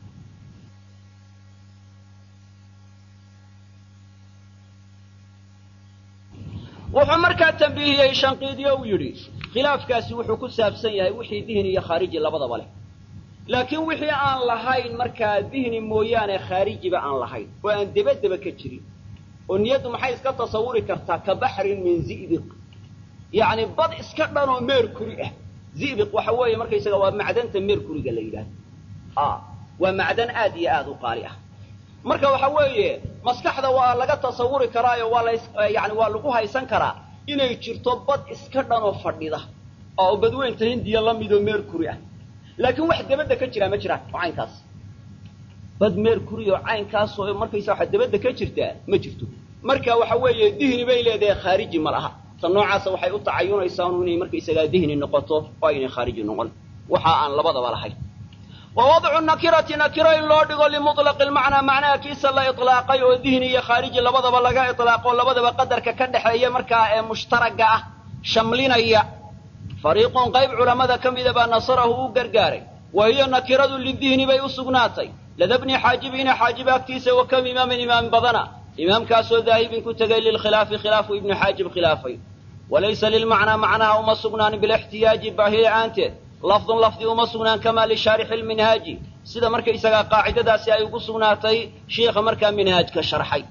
wuxuu markaa tambiihiyey shanqiidyo uu yidhi khilaafkaasi wuxuu ku saabsan yahay wixii dihni iyo khaariji labadaba leh laakiin wixii aan lahayn markaa dihni mooyaane khaarijiba aan lahayn oo aan debadeba ka jirin oo niyaddu maxay iska tasawuri kartaa ka baxrin min zi'biq yacni bad iska dhan oo meerkuri ah zi'biq waxa weeye markaysaga waa macdanta meerkuriga la yidhahdo a waa macdan aad iyo aad u qaali ah marka waxa weeye maskaxda waa laga tasawuri karaayo waa la yani waa lagu haysan karaa inay jirto bad iska dhan oo fadhida oo badweynta hindiya la midoo meerkuri ah laakiin wax dabadda ka jiraa ma jiraan oo caynkaas bad meerkuri oo caynkaasoo markaysa waxa dabadda ka jirtaa ma jirto marka waxa weeye dihni bay leedahay khaariji ma laha ta noocaasa waxay u tacayunaysaa inay markaysagaa dihni noqoto oo aynay khaariji noqon waxa aan labadaba lahayn wa wadcu nakirati nakiro in loo dhigo limuطlaqi lmacnaa macnaha kiisa la iطlaaqay oo dihni iyo khaariji labadaba laga iطlaaqo labadaba qadarka ka dhexeeya markaa ee mushtaraga ah shamlinaya fariiqun qayb culammada ka mida baa nasarahu u gargaaray wa hiyo nakiradu lidihni bay u sugnaatay lada bni xaajibiina xaajib agtiisa wa kam imaamin imaam badana imaamkaasoo daahibin ku tegay lilkhilaafi khilaafu ibnu xaajib khilaafay walaysa lilmacnaa macnaha uma sugnaan bilixtiyaaji baahi la'aanteed lafdun lafdi uma sugnaan kamaa lishaarixi lminhaaji sida markaysagaa qaacidadaasi ay ugu sugnaatay shiikha markaa minhaajka sharxay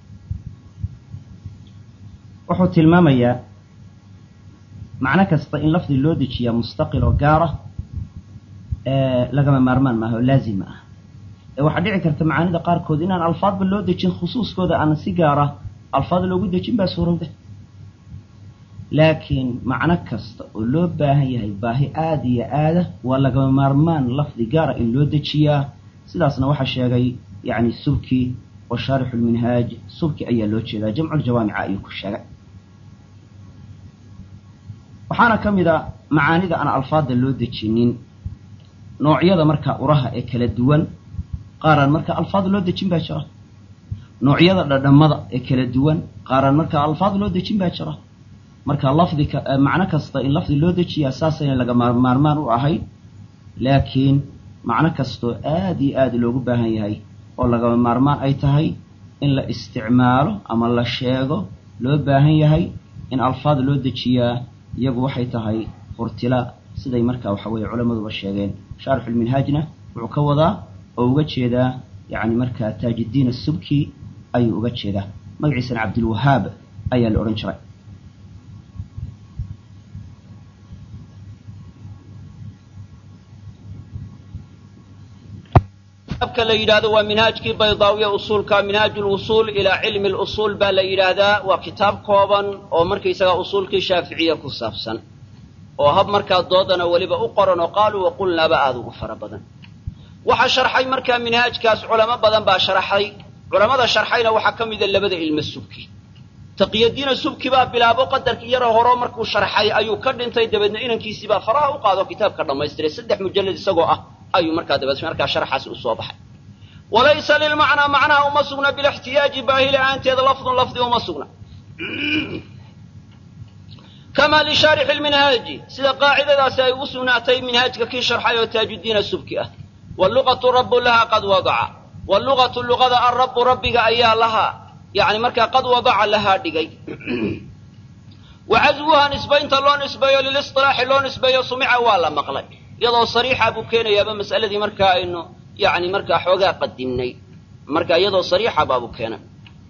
wuxuu tilmaamayaa macno kasta in lafdi loo dejiyaa mustaqil oo gaara lagama maarmaan maaha oo laazima ah ee waxaa dhici karta macaanida qaarkood inaan alfaadba loo dejin khusuuskooda aan si gaara alfaad loogu dejin baa suurowda laakiin macno kasta oo loo baahan yahay baahi aada iyo aada waa lagama maarmaan lafdi gaara in loo dejiyaa sidaasna waxaa sheegay yani subki wa shaarixu lminhaaj subki ayaa loo jeedaa jamculjawaamica ayuu ku sheegay waxaana ka mid a macaanida aan alfaadda loo dejinin noocyada markaa uraha ee kala duwan qaaraan markaa alfaad loo dejin baa jira noocyada dhadhammada ee kala duwan qaaraan markaa alfaad loo dejin baa jira marka lafdi macno kasta in lafdi loo dejiyaa saasayna laga maarmaan u ahayd laakiin macno kastoo aada iyo aada loogu baahan yahay oo lagama maarmaan ay tahay in la isticmaalo ama la sheego loo baahan yahay in alfaad loo dejiyaa iyagu waxay tahay furtila siday markaa waxa weeye culammaduba sheegeen shaarixulminhaajna wuxuu ka wadaa oo uga jeedaa yacni markaa taajiddiin asubki ayuu uga jeedaa magaciisana cabdilwahaab ayaa la odhan jiray ka la yidhahdo waa minhaajkii baydaawiya usuulka minhaaj lwusuul ilaa cilmi lusuul baa la yidhaahdaa waa kitaab kooban oo markaysagaa usuulkii shaaficiya ku saabsan oo hab markaa doodana weliba u qoran oo qaaluu waqulnaaba aada ugu fara badan waxaa sharxay markaa minhaajkaas culamo badan baa sharxay culammada sharxayna waxaa ka mida labada ilmo subki taqiyadiina subki baa bilaabo qadarkii yaroo horo markuu sharxay ayuu ka dhintay dabeedna inankiisii baa faraha u qaado kitaabka dhammaystiray saddex mujallad isagoo ah ayuu markaa dabeed markaa sharxaasi u soo baxay walaysa lilmacnaa macnaha uma sugna bilixtiyaaji baahi la-aanteeda lafdun lafdi uma sugna kama lishaarixi lminhaaji sida qaacidadaasi ay ugu sugnaatay minhaajka kii sharxay oo taajudiina subki ah waluqatu rabu laha qad wadaca waluqatu luqada alrabu rabbiga ayaa lahaa yani markaa qad wadaca lahaa dhigay wa caswuha nisbaynta loo nisbeeyo lilisilaaxi loo nisbeeyo sumica waa la maqlay iyadoo sariixa buu keenayaaba mas'aladii markaa aynu yani markaa xoogaa qadimnay marka iyadoo sariixa baabuu keenay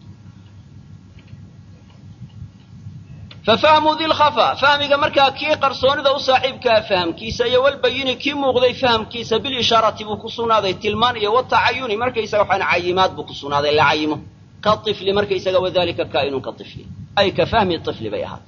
fafahmu dilkhafa fahmiga markaa kii qarsoonida u saaxiibkaa fahamkiisa iyo walbayini kii muuqday fahamkiisa bilishaarati buu ku sugnaaday tilmaan iyo watacayuni markaysaga waxaan cayimaad buu ku sugnaaday la cayimo ka ifli markaysaga wadalika kaa'inun ka ifli ay ka fahmi ifli bay ahaatay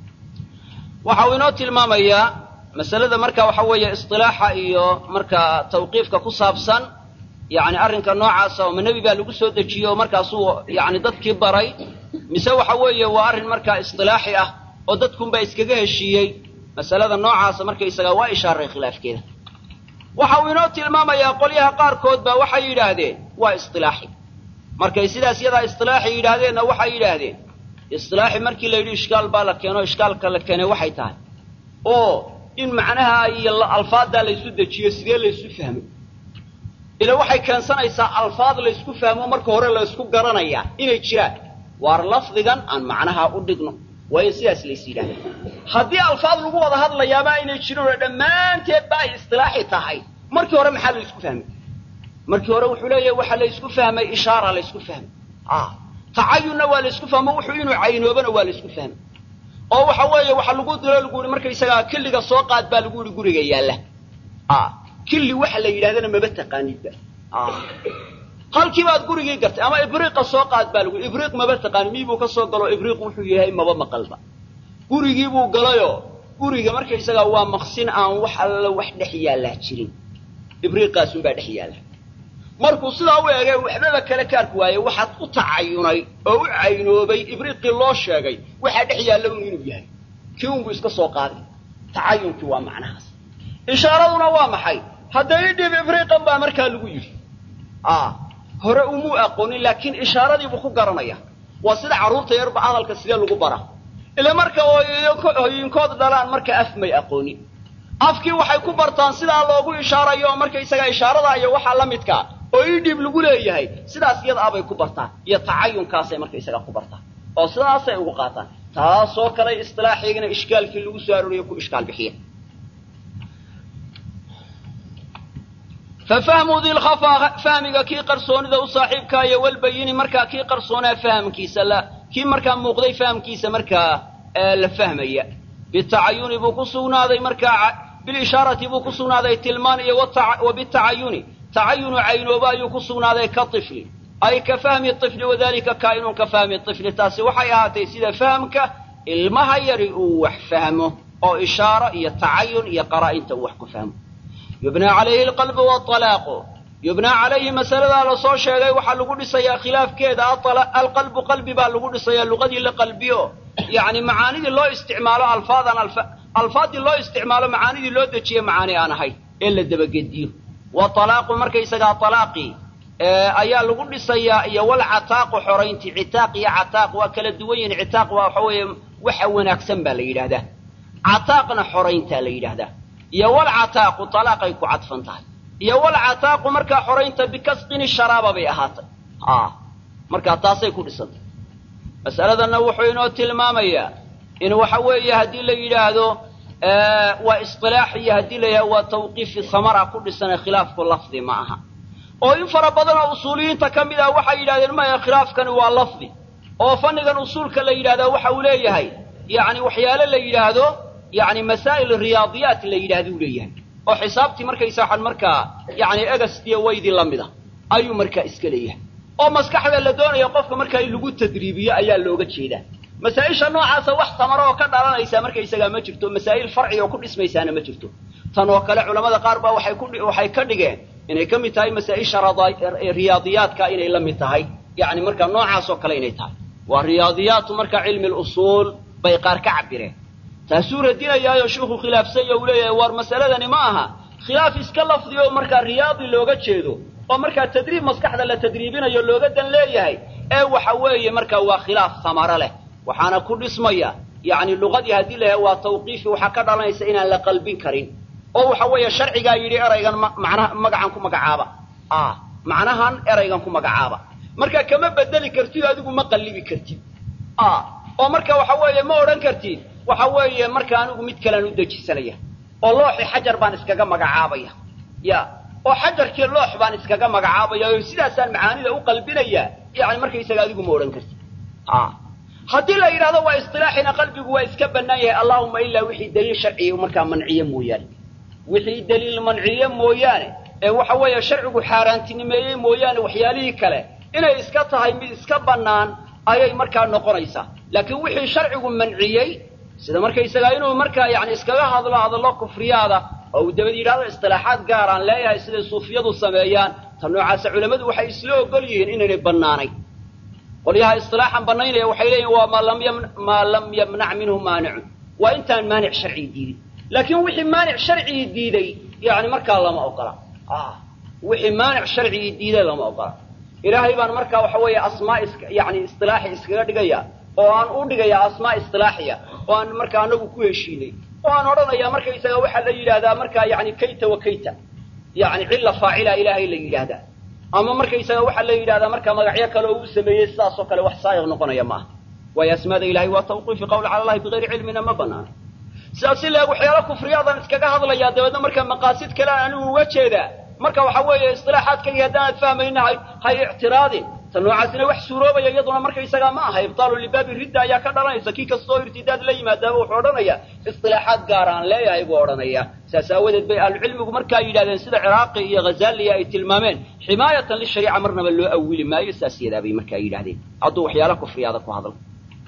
waxa uu inoo tilmaamayaa masalada marka waxa weeye isilaaxa iyo markaa tawqiifka ku saabsan yani arrinka noocaasa oo ma nebi baa lagu soo dejiye oo markaasuu yani dadkii baray mise waxa weeye waa arrin markaa isilaaxi ah oo dadkunbaa iskaga heshiiyey masalada noocaasa markaysaga waa ishaaray khilaafkeeda waxa uu inoo tilmaamayaa qolyaha qaarkood baa waxay yidhaahdeen waa isilaaxi markay sidaas yadaa isilaaxi yidhaahdeenna waxay yidhaahdeen isilaaxi markii la yidhi ishkaal baa la keeno ishkaalka la keenay waxay tahay oo in macnaha iyo alfaaddaa laysu dejiyo sidee laysu fahmo ila waxay keensanaysaa alfaad laysku fahmo marka hore laysku garanayaa inay jiraan waar lafdigan aan macnaha u dhigno waa in sidaas lays yidhahda haddii alfaad lagu wada hadlayaaba aynay jirin oo dhammaanteed ba ay istilaaxi tahay markii hore maxaa laysku fahmay markii hore wuxuu leeyahay waxaa laysku fahmay ishaara laysku fahmay tacayunna waa laysku fahmo wuxuu inuu caynoobana waa laysku fahmay oo waxa weeye waxa lagu dilo lagu yihi markaysagaa killiga soo qaad baa lagu yihi guriga yaalla killi waxa la yidhahdana maba taqaanidba halkii baad gurigii gartay ama ibriiqa soo qaad baa lagu ibriiq maba taqaani mii buu ka soo galo ibriiq wuxuu yahay maba maqalba gurigii buu galayoo guriga markaysagaa waa maqsin aan wax alla wax dhex yaallaa jirin ibriiqaasunbaa dhex yaalla markuu sidaa u eegay waxbaba kale kaarku waaye waxaad u tacayunay oo u caynoobay ibriiqii loo sheegay waxaa dhex yaalla un inuu yahay kii unbuu iska soo qaaday tacayunkii waa macnahaas ishaaraduna waa maxay hadda idhib ibriiqan baa markaa lagu yidhi hore umuu aqoonin laakiin ishaaradiibuu ku garanaya waa sida carruurta yarba hadalka sidee lagu bara ile marka hooyinkood dhalaan marka af may aqoonin afkii waxay ku bartaan sidaa loogu ishaarayo oo markaysaga ishaarada iyo waxaa la midkaa oo idhib lagu leeyahay sidaas iyada abay ku bartaan iyo tacayunkaasay markaysaga ku bartaan oo sidaasay ugu qaataan taasoo kale istilaaxigana ishkaalkii lagu soo arooriyo ku ishkaal bixiya fafahmu dilkhafa fahmiga kii qarsoonida u saaxiibkaa iyo walbayini markaa kii qarsoonaa fahamkiisa la kii markaa muuqday fahamkiisa markaa la fahmaya bitacayuni buu ku sugnaaday markaa bilishaarati buu ku sugnaaday tilmaan iyo wa bitacayuni tacayunu caynooba ayuu ku sugnaaday ka ifli ay ka fahmi ifli wadalika kaa'inun ka fahmi ifli taasi waxay ahaatay sida fahamka ilmaha yari uu wax fahmo oo ishaaro iyo tacayun iyo qaraa'inta uu wax ku fahmo yubnaa calayhi alqalbu waalaaqu yubnaa calayhi masaladaa lasoo sheegay waxaa lagu dhisayaa khilaafkeeda alqalbu qalbi baa lagu dhisayaa luqadii la qalbiyo yacni macaanidii loo isticmaalo alfaadan alfaaddii loo isticmaalo macaanidii loo dejiye macaani aan ahay ee la dabagediyo wa alaaqu markaysagaa alaaqii ayaa lagu dhisayaa iyo walcataaqu xorayntii citaaq iyo cataaq waa kala duwan yihin citaaq waa waxa weeye waxa wanaagsan baa la yidhahdaa cataaqna xorayntaa la yidhahdaa iyo walcataaqu alaaqay ku cadfan tahay iyo walcataaqu markaa xoraynta bikasqini sharaaba bay ahaatay markaa taasay ku dhisantay masaladanna wuxuu inoo tilmaamayaa in waxa weeye haddii la yidhaahdo waa isilaax iyo haddii la yidhahdo waa tawqiifi samara ku dhisana khilaafku lafdi ma aha oo in fara badan oo usuuliyiinta ka mid ah waxay yidhahdeen maya khilaafkani waa lafdi oo fannigan usuulka la yidhahdaa waxa uu leeyahay yacni waxyaale la yidhaahdo yani masaa'il riyaadiyaat la yidhahda u leeyahay oo xisaabtii markaysa waxaan markaa yani egastiyo waydii la mid a ayuu markaa iska leeyahay oo maskaxda la doonaya qofka markaa in lagu tadriibiyo ayaa looga jeedaa masaa-isha noocaasa wax tamaro oo ka dhalanaysa markaysagaa ma jirto masaa'il farci oo ku dhismaysaana ma jirto tan oo kale culamada qaar baa waxay ku waxay ka dhigeen inay ka mid tahay masaa-isha riyaadiyaadka inay la mid tahay yacni markaa noocaas oo kale inay tahay waa riyaadiyaatu marka cilmi lusuul bay qaar ka cabireen taasuu radinayaayo sheikhu khilaafsanya uu leeyahay war masaladani ma aha khilaaf iska lafdiyo markaa riyaadi looga jeedo oo markaa tadriib maskaxda la tadriibinayo looga dan leeyahay ee waxa weeye markaa waa khilaaf samaro leh waxaana ku dhismaya yacni luqadii haddii la yahay waa tawqiifi waxaa ka dhalanaysa inaan la qalbin karin oo waxa weeye sharcigaa yidhi eraygan macnaha magacan ku magacaaba ah macnahan eraygan ku magacaaba marka kama bedeli kartid adigu ma qallibi kartid ah oo marka waxa weeye ma odhan kartid waxa weeye marka anigu mid kalean u dejisanaya oo looxi xajar baan iskaga magacaabaya ya oo xajarkii loox baan iskaga magacaabaya oo sidaasaan macaanida u qalbinayaa yani markaysaga adigu ma odhan kartid a haddii la yidhahdo waa isilaaxina qalbigu waa iska bannaan yahay allahuma ilaa wixii daliil sharciga markaa manciye mooyaane wixii daliil manciye mooyaane ee waxa weeye sharcigu xaaraantinimeeyey mooyaane waxyaalihii kale inay iska tahay mid iska bannaan ayay markaa noqonaysaa laakiin wixii sharcigu manciyey sida markaysagaa inuu markaa yani iskaga hadlo hadallo kufriyaada oo uu dabad yidhahdo istilaaxaad gaaraan leeyahay siday suufiyadu sameeyaan ta noocaasa culammadu waxay isla ogol yihiin inaynay bannaanayn qolyaha istilaaxan bannaynaya waxay leeyihin waa maa lam yamnac minhu maanicun waa intaan maanic sharcigi diidin laakiin wixii maanic sharcigii diiday yani markaa lama ogola wixii maanic sharcigii diiday lama ogola ilaahay baan markaa waxa weeye asmaa is yani istilaaxi iskaga dhigaya oo aan u dhigayaa asmaa istilaaxiya oo aan markaa anagu ku heshiinay oo aan odhanayaa markaysaga waxaa la yidhahdaa markaa yani kayta wa kayta yani cilla faacila ilaahay la yidhaahdaa ama markaysaga waxaa la yidhahdaa markaa magacyo kale oo uu sameeyey sidaasoo kale wax saayiq noqonaya ma aha waayo asmaada ilahay waa tawqiifi qowl cala allahi bigayri cilmina ma banaana sidaas si leeg waxyaala kufriyaadan iskaga hadlayaa dabeedna markaa maqaasid kale aan anigu uga jeedaa marka waxa weeye istilaaxaadkaygi haddaanad fahmayna hay hay ictiraadin ta noocaasina wax suuroobaya iyaduna markaysagaa ma aha ibtaalu libaabi ridda ayaa ka dhalanaysa kii kastoo irtidaad la yimaadaaba wuxuu odhanaya istilaaxaad gaaraan leeyahay buu odhanaya saas aawadeed bay ahlucilmigu markaa yidhahdeen sida ciraaqi iyo ghazaaliya ay tilmaameen ximaayatan lishariica marnaba loo awili maayo saas yadaa bay markaa yidhahdeen hadduu waxyaala kufriyaada ku hadlo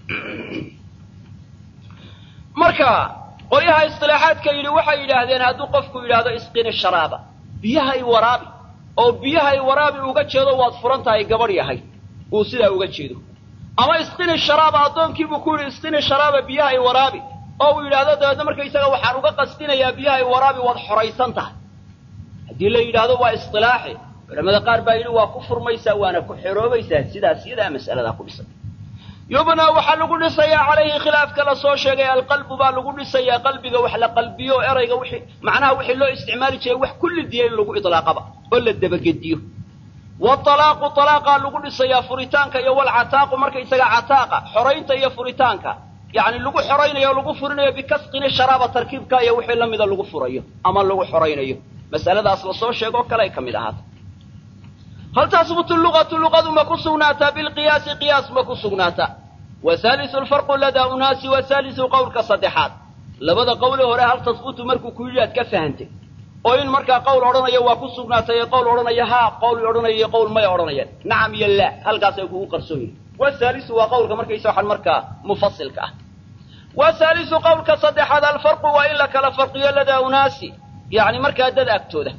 marka qolyaha istilaaxaadka yidhi waxay yidhaahdeen hadduu qofku yidhaahdo isqini sharaaba biyaha i waraabi oo biyaha i waraabi uga jeedo waad furan tahay gabadh yahay uu sidaa uga jeedo ama isqini sharaaba addoonkiibuu ku yidhi isqini sharaaba biyaha i waraabi oo uu yidhaahdo dabeedna markaysaga waxaan uga qasdinayaa biyaha i waraabi waad xoraysan tahay haddii la yidhaahdo waa istilaaxi culamada qaar baa yidhi waa ku furmaysaa waana ku xeroobaysaa sidaas iyadaa mas'aladaa ku dhisan yubnaa waxaa lagu dhisayaa calayhi khilaafka la soo sheegay alqalbu baa lagu dhisayaa qalbiga wax la qalbiyo o erayga wixii macnaha wixii loo isticmaali jiray wax kulli diya in lagu idlaaqaba oo la dabagediyo waalaaqu alaaqaa lagu dhisayaa furitaanka iyo walcataaqu markaysaga cataaqa xoraynta iyo furitaanka yacni lagu xoraynayo o lagu furinayo bikasqini sharaaba tarkiibka iyo wixii lamida lagu furayo ama lagu xoraynayo masaladaas lasoo sheegoo kale ay ka mid ahaata hal tahbutu luqatu luqadu ma ku sugnaataa bilqiyaasi qiyaas ma ku sugnaataa wa haalisu lfarqu ladaa unaasi wa haalisu qowlka saddexaad labada qowle hore hal tahbutu markuu ku yidhi aad ka fahantay oo in markaa qowl odhanaya waa ku sugnaatay ee qowl odhanaya haa qowl odhanaya iyo qowl maya odhanayaan nacam iyo laa halkaasay kugu qarsoon yihin wa haalisu waa qowlka markaysa waxaan markaa mufasilka ah wa haalisu qowlka saddexaad alfarqu waa in la kala farqiyo ladaa unaasi yacni markaa dad agtooda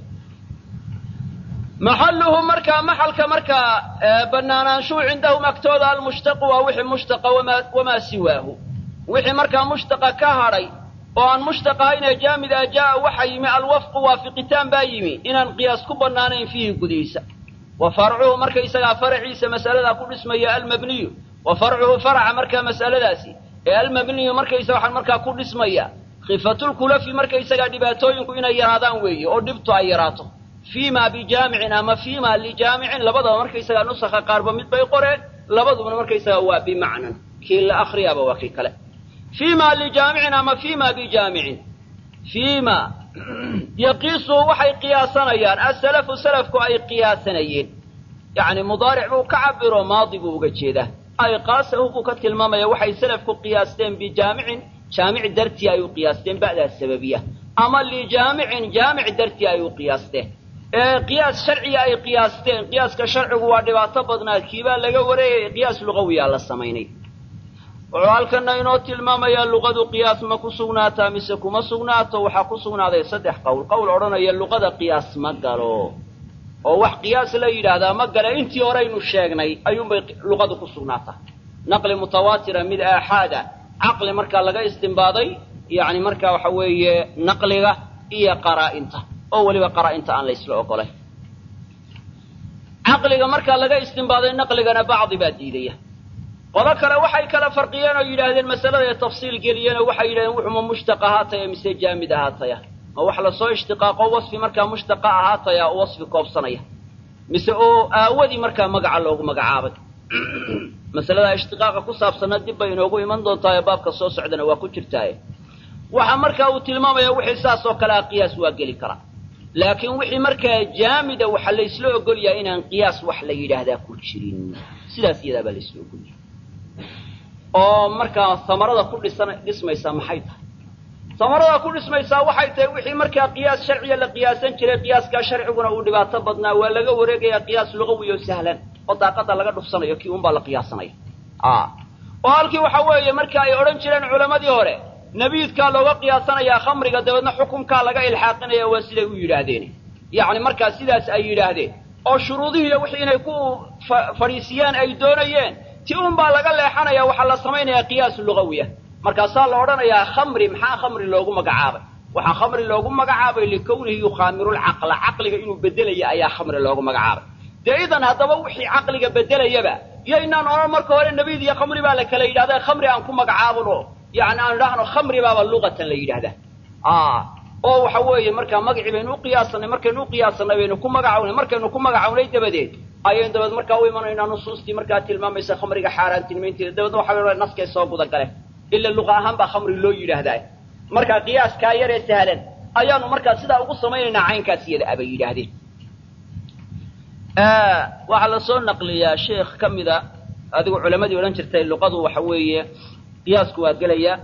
maxaluhu markaa maxalka markaa banaanaanshuu cindahum agtooda almushtaqu waa wixii mushtaqa wamaa siwaahu wixii markaa mushtaqa ka hadhay oo aan mushtaq ahaynee jaamid ah jaa'a waxa yimi alwafqu waafiqitaan baa yimi inaan qiyaas ku bannaanayn fiihi gudihiisa wa farcuhu markaysagaa faraciisa mas'aladaa ku dhismaya almabniyu wa farcuhu faraca markaa mas'aladaasi ee almabniyu markaysa waxaan markaa ku dhismaya khifatulkulafi markaysagaa dhibaatooyinku inay yaraadaan weeye oo dhibtu ay yaraato fiima bijaamicin ama fiima lijaamicin labadaba markaysagaa nusakha qaarba mid bay qoreen labadubana markaysagaa waa bimacnan kii la akriyaaba waa kii kale fiima lijaamicin ama fiima bijaamicin fiima yaqiisuhu waxay qiyaasanayaan asalafu salafku ay qiyaasanayeen yacni mudaaric buu ka cabiro maadi buu uga jeedaa ay qaasahu buu ka tilmaamaya waxay salafku qiyaasteen bijaamicin jaamic dartii ay u qiyaasteen ba'daa sababiya ama lijaamicin jaamic dartii ay u qiyaasteen ee qiyaas sharciga ay qiyaasteen qiyaaska sharcigu waa dhibaato badnaa kiibaa laga wareegaya qiyaas lugawiyaa la samaynay wuxuu halkana inoo tilmaamayaa luqadu qiyaas ma ku sugnaataa mise kuma sugnaato waxaa ku sugnaaday saddex qowl qowl odhanaya luqada qiyaas ma galo oo wax qiyaas la yidhaahdaa ma gale intii horeynu sheegnay ayuunbay luqadu ku sugnaataa naqli mutawaatira mid aaxaada caqli markaa laga istimbaaday yacni markaa waxa weeye naqliga iyo qaraa-inta oo weliba qaraa-inta aan la ysla ogolay caqliga markaa laga istimbaaday naqligana bacdi baa diidaya qolo kale waxay kala farqiyeen oo yidhaahdeen masalada ee tafsiil geliyeen oo waxay yidhahdeen wuxuma mushtaq ahaataya mise jaamid ahaataya ma wax lasoo ishtiqaaqo wasfi markaa mushtaqa ahaataya oo wasfi koobsanaya mise oo aawadii markaa magaca loogu magacaabay masalada ishtiqaaqa ku saabsanna dib bay inoogu iman doontaa ee baabka soo socdana waa ku jirtaaye waxa markaa uu tilmaamaya wixii saas oo kale a qiyaas waa geli karaa laakiin wixii markaa jaamida waxaa laysla ogolyahay inaan qiyaas wax la yidhaahdaa ku jirin sidaas iyadaa baa laysla ogolyahay oo markaa samarada ku dhisan dhismaysaa maxay tahay samarada ku dhismaysaa waxay tahay wixii markaa qiyaas sharciya la qiyaasan jiray qiyaaskaa sharciguna uu dhibaato badnaa waa laga wareegayaa qiyaas lugawi oo sahlan oo daaqada laga dhufsanayo kii unbaa la qiyaasanaya oo halkii waxa weeye marka ay odhan jireen culammadii hore nebiidkaa looga qiyaasanayaa khamriga dabeedna xukunkaa laga ilxaaqinaya waa siday u yidhaahdeen yacni markaa sidaas ay yidhaahdeen oo shuruudihiiyo wixii inay ku fadhiisiyaan ay doonayeen ti un baa laga leexanaya waxaa la samaynayaa qiyaas lugawiya markaasaa la odhanayaa khamri maxaa khamri loogu magacaabay waxaa khamri loogu magacaabay likawnihi yukhaamiru lcaqla caqliga inuu bedelaya ayaa khamri loogu magacaabay dee idan haddaba wixii caqliga bedelayaba yaynaan odhan marka hore nebiid iyo khamri baa la kala yidhahda khamri aan ku magacaabano yani aan idhaahno khamri baaba luqatan la yidhahdaa oo waxa weeye markaa magacii baynu uqiyaasanay markaynu uqiyaasanay baynu ku magacawnay markaynu ku magacawnay dabadeed ayaynu dabeed markaa u imanaynaa nusuustii markaa tilmaamaysa khamriga xaaraantinimaynteeda dabeedna waxa naskay soo guda gale ila luqa ahaan baa khamri loo yidhaahdaa markaa qiyaaskaa yaree sahlan ayaanu markaa sidaa ugu samaynaynaa caynkaas iyada abay yidhaahdeen waxaa la soo naqliyaa sheekh ka mida adigu culamadii odhan jirtay luqadu waxa weeye qiyaasku waa gelaya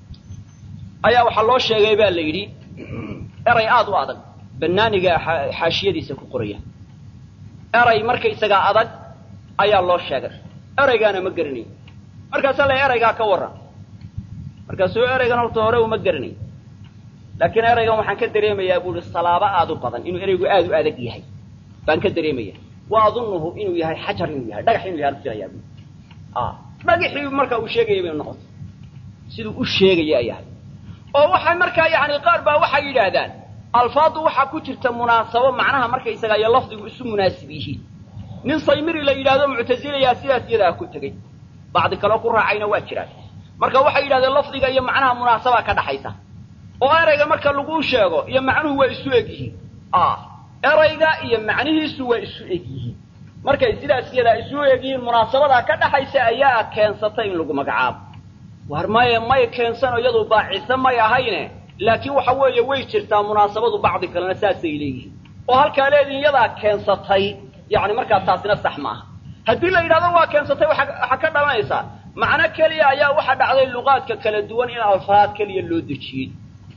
ayaa waxaa loo sheegay baa la yidhi eray aada u adag banaaniga xaashiyadiisa ku qoraya eray markaysagaa adag ayaa loo sheegay eraygaana ma geranayo markaasaa la eraygaa ka warran markaasuu eraygan horta hore uma geranayo laakiin eraygan waxaan ka dareemayaa buu ihi salaabo aada u badan inuu eraygu aada u adag yahay baan ka dareemaya wa adunuhu inuu yahay xajar inuu yahay dhagax inuu yahay an filayaa bu dhagaxii markaa uu sheegaya bay noqotay siduu u sheegaya yahay oo waxay markaa yani qaar baa waxay yidhaahdaan alfaadu waxaa ku jirta munaasabo macnaha markaysaga iyo lafdigu isu munaasib yihiin nin saymiri la yidhahdo muctasilayaa sidaas iyadaa ku tegey bacdi kaleo ku raacayna waa jiraan marka waxay yidhahdeen lafdiga iyo macnaha munaasabaa ka dhaxaysa oo erayga marka laguu sheego iyo macnuhu waa isu eg yihiin erayga iyo macnihiisu waa isu eg yihiin markay sidaas iyadaa isu eg yihiin munaasabadaa ka dhaxaysa ayaa keensata in lagu magacaabo war maye may keensano iyadu baacise may ahayne laakiin waxa weeye way jirtaa munaasabadu bacdi kalena saasay leeyihiin oo halkaa leedihin iyadaa keensatay yani markaa taasina sax maaha haddii la yidhahdo waa keensatay waxaa ka dhalanaysaa macno keliya ayaa waxa dhacday luqaadka kala duwan in alfaad keliya loo dejiyey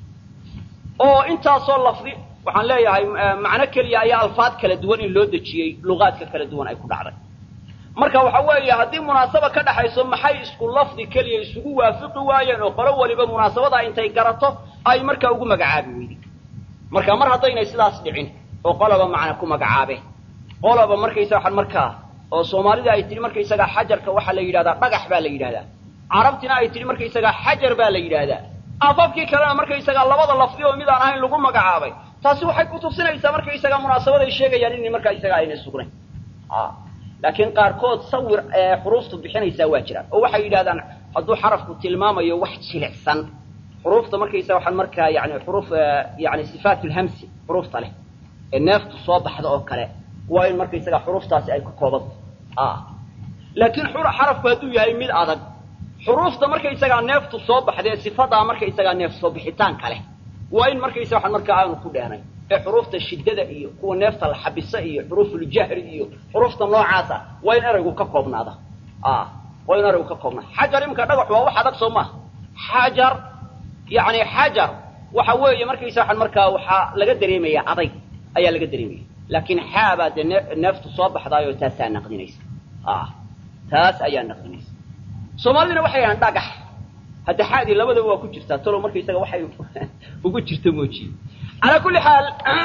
oo intaasoo lafdi waxaan leeyahay macno keliya ayaa alfaad kala duwan in loo dejiyey luqaadka kala duwan ay ku dhacday marka waxa weeye haddii munaasaba ka dhaxayso maxay isku lafdi keliya isugu waafiqi waayeen oo qolo waliba munaasabadaa intay garato ay markaa ugu magacaabi weyday marka mar haddaynay sidaas dhicin oo qoloba macna ku magacaabeen qoloba markaysa waxaan markaa oo soomaalida ay tihi markaysagaa xajarka waxaa la yidhahdaa dhagax baa la yidhahdaa carabtina ay tihi markaysagaa xajar baa la yidhaahdaa afafkii kalena markaysagaa labada lafdi oo midaan ahayn lagu magacaabay taasi waxay kutusinaysaa markaysagaa munaasabaday sheegayaan in markaysagaa aynay sugnayn laakiin qaarkood sawir xuruuftu bixinaysaa waa jiraan oo waxay yidhahdaan hadduu xarafku tilmaamayo wax jilicsan xuruufta markaysa waxaan markaa yani xuruuf yani sifaat lhamsi xuruufta leh ee neeftu soo baxda oo kale waa in markaysagaa xuruuftaasi ay ku koobanta laakiin xarafku hadduu yahay mid adag xuruufta markaysagaa neeftu soo baxdee sifadaa markaysagaa neef soo bixitaanka leh waa in markaysa waxaan markaa aanu ku dhehnay ee xuruufta shiddada iyo kuwa neefta la xabisa iyo xuruufuljahri iyo xuruufta noocaasa waa in eraygu ka koobnaada waa in eraygu ka koobnaada xajar imika dhagax waa wax adag soo maaha xajar yani xajar waxa weeye markaysa waxaan markaa waxaa laga dareemaya adayg ayaa laga dareemaya laakiin xaabaa dee neeftu soo baxdaayoo taasaa naqdinaysa taas ayaa naqdinaysa soomaaliduna waxay yidhahaan dhagax hadda xaadii labadaba waa ku jirtaa talow markaysaga waxay ugu jirta moojiye calaa kulli xaal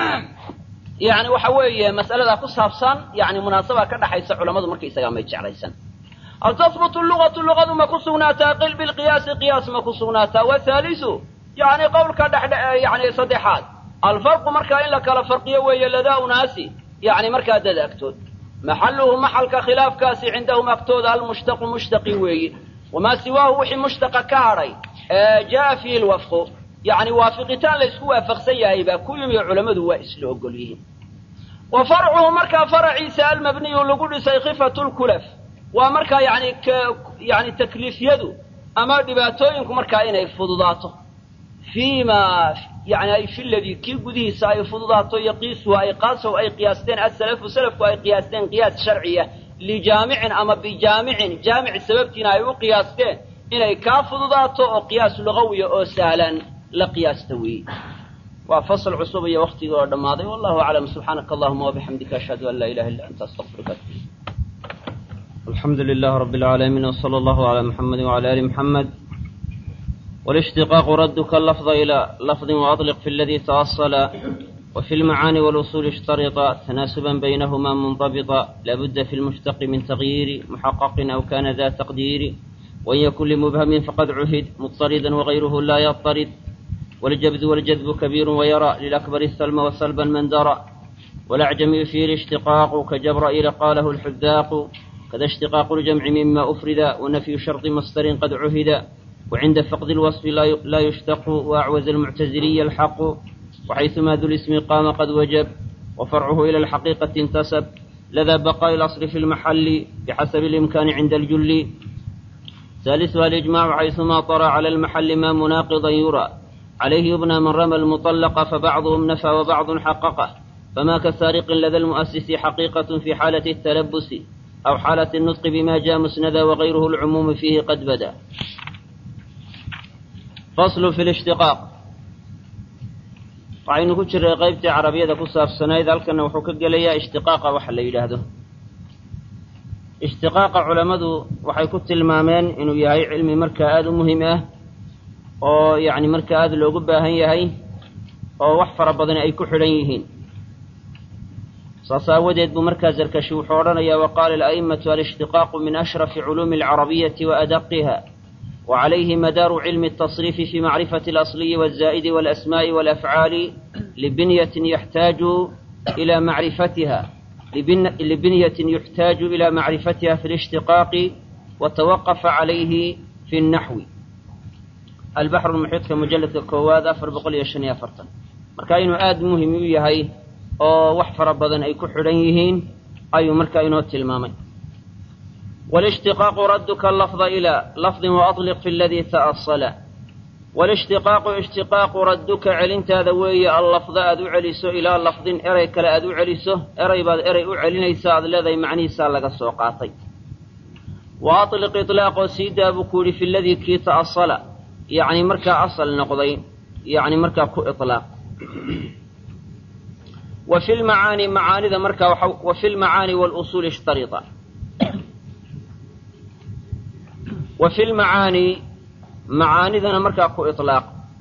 yani waxa weeye mas'aladaa ku saabsan yani munaasabaa ka dhaxaysa culammadu markaysagaa may jeclaysan hal tahbutu lugatu lugadu ma ku sugnaataa qil bilqiyaasi qiyaas ma ku sugnaataa wathaalisu yani qowlka dhexdhe yani saddexaad alfarqu markaa in la kala farqiyo weeye ladaa unaasi yani markaa dad agtood maxaluhu maxalka khilaafkaasi cindahum agtooda almushtaqu mushtaqi weeye wamaa siwaahu wixii mushtaqa ka hadhay jaa fiihi lwafqu yani waafiqitaan laysku waafaqsan yahay baa ku yimi culammadu waa isla ogol yihiin wa farcuhu markaa faraciisa almabniyu lagu dhisay khifatu lkulaf waa markaa yani yani takliifyadu ama dhibaatooyinku markaa inay fududaato fii ma yani ay fi ladii kii gudihiisa ay fududaato yaqiisuhu ay qaasow ay qiyaasteen asalafu salafku ay qiyaasteen qiyaas sharciya lijaamicin ama bijaamicin jaamic sababtiina ay u qiyaasteen inay kaa fududaato oo qiyaas lugawiya oo sahlan la qiyaasta weeye waa fasl cusub iyo waktigii oo dhammaaday wallahu aclam subxaanaka allahuma wabixamdika ashhadu an laa ilaha illa anta astaqfiruka alxamdu lilah rabi اlcaalamiin wsala allahu calaa muxamedi wcala ali muxamed والاشتقاق ردك اللفظ إلى لفظ وأطلق في الذي تأصل وفي المعاني والأصول اشترط تناسبا بينهما منضبطا لابد في المشتق من تغيير محقق أو كان ذا تقدير وإن يكن لمبهم فقد عهد مضطردا وغيره لا يضطرد والجبذ والجذب كبير ويرى للأكبر السلم وسلبا من درى والأعجمي فيه الاشتقاق كجبرائيل قاله الحذاق كذا اشتقاق الجمع مما أفرد ونفي شرط مصدر قد عهد وعند فقد الوصف لا يشتق وأعوز المعتزلي الحق وحيثما ذو الاسم قام قد وجب وفرعه إلى الحقيقة انتسب لذا بقاء الأصل في المحل بحسب الإمكان عند الجل ثالثها الإجماع حيثما طرى على المحل ما مناقضا يرى عليه يبنى من رمى المطلق فبعضهم نفى وبعض حققه فما كسارق لدى المؤسس حقيقة في حالة التلبس أو حالة النطق بما جاء مسندا وغيره العموم فيه قد بدا faslu fi lishtiqaaq waxaynu ku jiray qaybtii carabiyada ku saabsanayd halkana wuxuu ka gelayaa ishtiqaaqa waxa la yidhaahdo ishtiqaaqa culammadu waxay ku tilmaameen inuu yahay cilmi markaa aada u muhiim ah oo yacni markaa aada loogu baahan yahay oo wax fara badan ay ku xidhan yihiin saas aawadeed buu markaa zarkashi wuxuu odhanayaa waqaala ala'imatu alishtiqaaqu min ashrafi culuumi alcarabiyati wa adaqiha وعليه مدار علم التصريف في معرفة الأصلي والزائد والأسماء والأفعال لبنية يحتاج إلى معرفتها لبن لبنية يحتاج إلى معرفتها في الاشتقاق وتوقف عليه في النحو البحر المحيط كمجلد الكواد أفر بقول يشني أفرتا مركاين آد مهم يهي أو وحفر بدن أي كحرينهين أي مركاين تلمامين والاشتقاق ردك اللفظ إلى لفظ وأطلق في الذي تأصل والاشتقاق اشتقاق ردك علنت ذوي اللفظ أدو علسو إلى لفظ إري كلا أدو علسو إري بعد إري أعلنيس الذي معني سالك السوقاتي وأطلق إطلاق سيدا بكوري في الذي كي تأصل يعني مركا أصل نقضي يعني مركا كو إطلاق وفي المعاني معاني ذا مركا وفي المعاني والأصول اشترطا وفي المعاني معانيذنا مركا كو إطلاق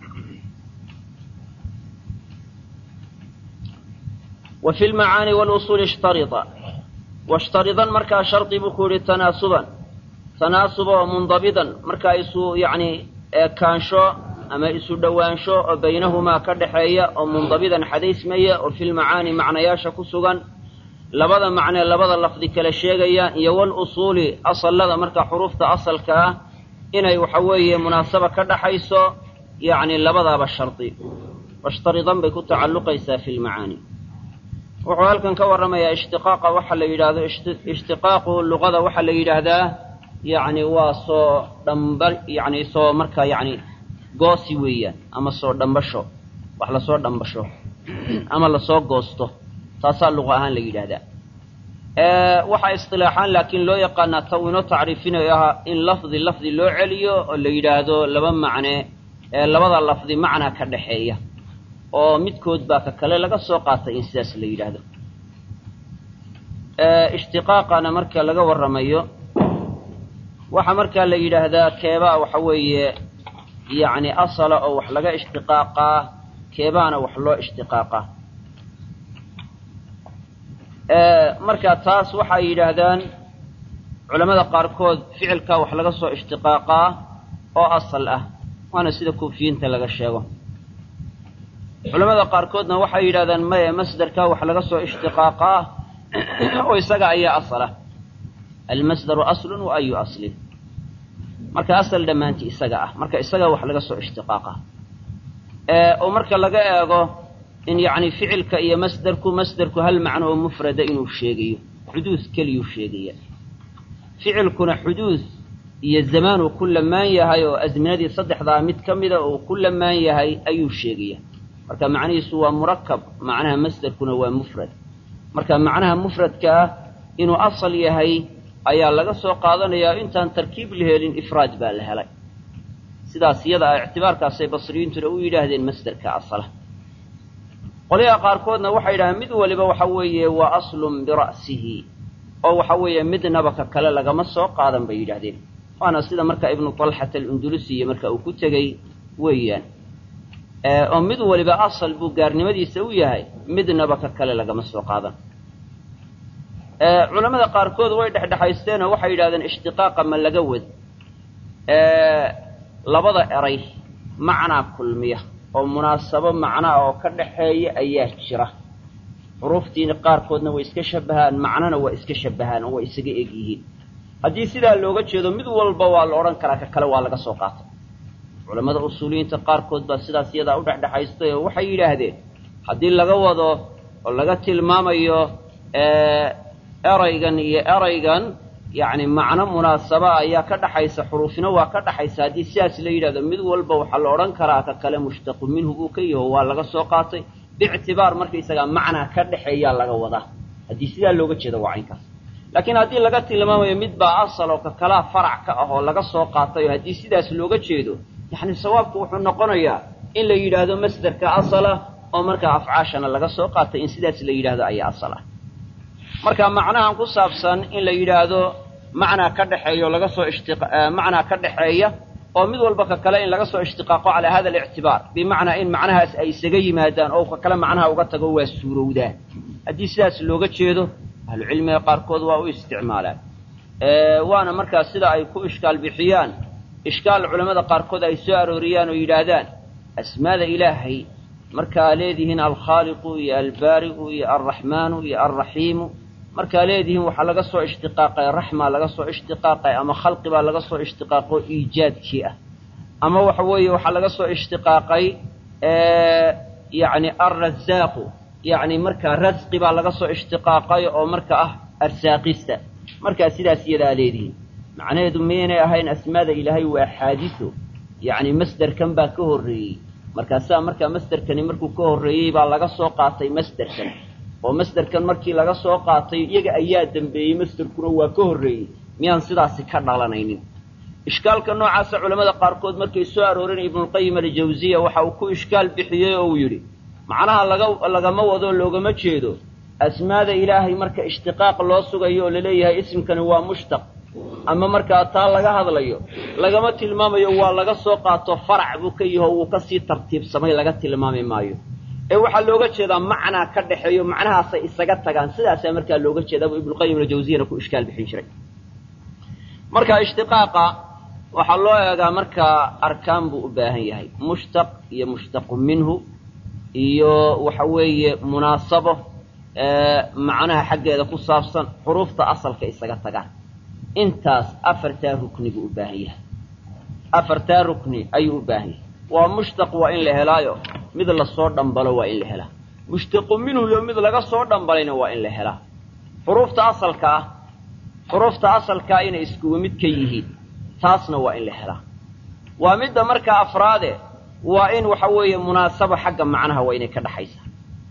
وفي المعاني والأصول اشترطا واشترطا مركا شرط بكور تناسبا تناسبا ومنضبطا مركا يسو يعني كانشو أما يسو دوانشو بينهما كدحية ومنضبطا حديث مية وفي المعاني معنى ياشا كسوغا labada macnee labada lafdi kala sheegayaan iyo wal usuuli asallada marka xuruufta asalka ah inay waxa weeye munaasaba ka dhaxayso yacni labadaaba shardi washtaridan bay ku tacalluqaysaa fi lmacaani wuxuu halkan ka warramayaa ishtiqaaqa waxa la yidhaahdo ishtiqaaqu luqada waxaa la yidhaahdaa yacni waa soo dhamba yacni soo marka yacni goosi weeyaan ama soo dhambasho wax lasoo dhambasho ama lasoo goosto taasaa luqa ahaan la yidhaahdaa waxaa istilaaxaan laakiin loo yaqaanaa taw inoo tacriifinayo ahaa in lafdi lafdi loo celiyo oo la yidhaahdo laba macne ee labada lafdi macnaa ka dhaxeeya oo midkood baa ka kale laga soo qaatay in sidaas la yidhaahdo ishtiqaaqana marka laga warramayo waxaa markaa la yidhaahdaa keebaa waxa weeye yacni asala oo wax laga ishtiqaaqaa keebaana wax loo ishtiqaaqaa marka taas waxay yidhaahdaan culamada qaarkood ficilka wax laga soo ishtiqaaqaa oo asal ah waana sida kuufiyiinta laga sheego culamada qaarkoodna waxay yidhahdaan maye masderka wax laga soo ishtiqaaqaa oo isaga ayaa asal ah almasdaru aslun wa ayu aslin marka asal dhammaantii isaga ah marka isaga wax laga soo ishtiqaaqa oo marka laga eego in yacni ficilka iyo masderku masderku hal macno oo mufrada inuu sheegayo xuduud keliyuu sheegaya ficilkuna xuduud iyo zamaanuu ku lamaan yahay oo asminadii saddexdaa mid ka mida uu ku lamaan yahay ayuu sheegaya marka macnihiisu waa murakab macnaha masderkuna waa mufrad marka macnaha mufradka ah inuu asal yahay ayaa laga soo qaadanayaa intaan tarkiib la helin ifraad baa la helay sidaas iyada ah ictibaarkaasay basriyiintuna u yidhaahdeen masderka asala qolyaha qaarkoodna waxay yidhahdeen mid waliba waxa weeye waa aslun bira'sihi oo waxa weeye midnaba ka kale lagama soo qaadan bay yidhahdeen waana sida marka ibnu talxat alundulusiya marka uu ku tegey weeyaan oo mid waliba asal buu gaarnimadiisa u yahay midnaba ka kale lagama soo qaadan culamada qaarkood way dhexdhexaysteen oo waxay yidhahdeen ishtiqaaqa ma laga wad labada eray macnaa kulmiya oo munaasabo macnaa oo ka dhaxeeya ayaa jira xuruuftiina qaarkoodna way iska shabahaan macnona waa iska shabahaan oo waa isaga eg yihiin haddii sidaa looga jeedo mid walba waa la odhan karaa ka kale waa laga soo qaatay culammada usuuliyiinta qaarkood baa sidaas iyadaa u dhexdhexaystay oo waxay yidhaahdeen haddii laga wado oo laga tilmaamayo eraygan iyo eraygan yacni macno munaasaba ayaa ka dhaxaysa xuruufina waa ka dhaxaysa haddii sidaas la yidhahdo mid walba waxaa la odhan karaa ka kale mushtaqu minhu buu ka yaho waa laga soo qaatay biictibaar markaysagaa macnaa ka dhexeeyaa laga wadaa haddii sidaa looga jeedo waa caynkaas laakiin haddii laga tilmaamayo mid baa asal oo ka kalaa farac ka ah oo laga soo qaatay oo haddii sidaas looga jeedo yacni sawaabku wuxuu noqonayaa in la yidhaahdo masderka asala oo markaa afcaashana laga soo qaatay in sidaas la yidhahdo ayaa asal ah marka macnahan ku saabsan in la yidhaahdo macnaa ka dhexeeya oo laga soo ishti macnaa ka dhexeeya oo mid walba ka kale in laga soo ishtiqaaqo calaa hada alictibaar bimacnaa in macnahaas ay isaga yimaadaan oo ka kale macnaha uga tago waa suurowdaa haddii sidaas looga jeedo ahlucilmiga qaarkood waa u isticmaalaan waana markaa sida ay ku ishkaal bixiyaan ishkaal culammada qaarkood ay soo arooriyaan oo yidhaahdaan asmaada ilaahay markaa leedihiin alkhaaliqu iyo albaari'u iyo alraxmaanu iyo alraxiimu markaa leedihiin waxaa laga soo ishtiqaaqay raxmaa laga soo ishtiqaaqay ama khalqi baa laga soo ishtiqaaqo iijaadkii ah ama waxa weeye waxaa laga soo ishtiqaaqay yacni alrasaaqu yacni markaa rasqi baa laga soo ishtiqaaqay oo marka ah arsaaqista markaa sidaas iyadaa leedihiin macnaheedu miyaynay ahayn asmaada ilaahay waa xaadiso yacni masderkan baa ka horreeyey markaasaa markaa masderkani markuu ka horreeyey baa laga soo qaatay masderkan oo masderkan markii laga soo qaatay iyaga ayaa dembeeyey masderkuna waa ka horreeyey miyaan sidaasi ka dhalanaynin ishkaalka noocaasa culamada qaarkood markay soo aroorinay ibnulqayim aljawsiya waxa uu ku ishkaal bixiyey oo uu yidhi macnaha laga lagama wado loogama jeedo asmaada ilaahay marka ishtiqaaq loo sugayo oo laleeyahay isimkani waa mushtaq ama markaa taa laga hadlayo lagama tilmaamayo waa laga soo qaato farac buu ka yaho wuu kasii tartiibsamay laga tilmaami maayo ee waxaa looga jeedaa macnaa ka dhexeeyo macnahaasay isaga tagaan sidaasaa markaa looga jeedaa buu ibnuqayim aljawsiyana ku ishkaal bixin jiray marka ishtiqaaqa waxaa loo eegaa markaa arkaan buu u baahan yahay mushtaq iyo mushtaqu minhu iyo waxa weeye munaasabo macnaha xaggeeda ku saabsan xuruufta asalka isaga tagaan intaas afartaa rukni buu u baahan yahay afartaa rukni ayuu u baahan yahay waa mushtaq waa in la helaayo mid lasoo dhambalo waa in la helaa mushtaqu minhu iyo mid laga soo dhambalayna waa in la helaa xuruufta asalka ah xuruufta asalkaa inay iskuwa mid ka yihiin taasna waa in la helaa waa midda markaa afraade waa in waxa weeye munaasabo xagga macnaha waa inay ka dhaxaysaa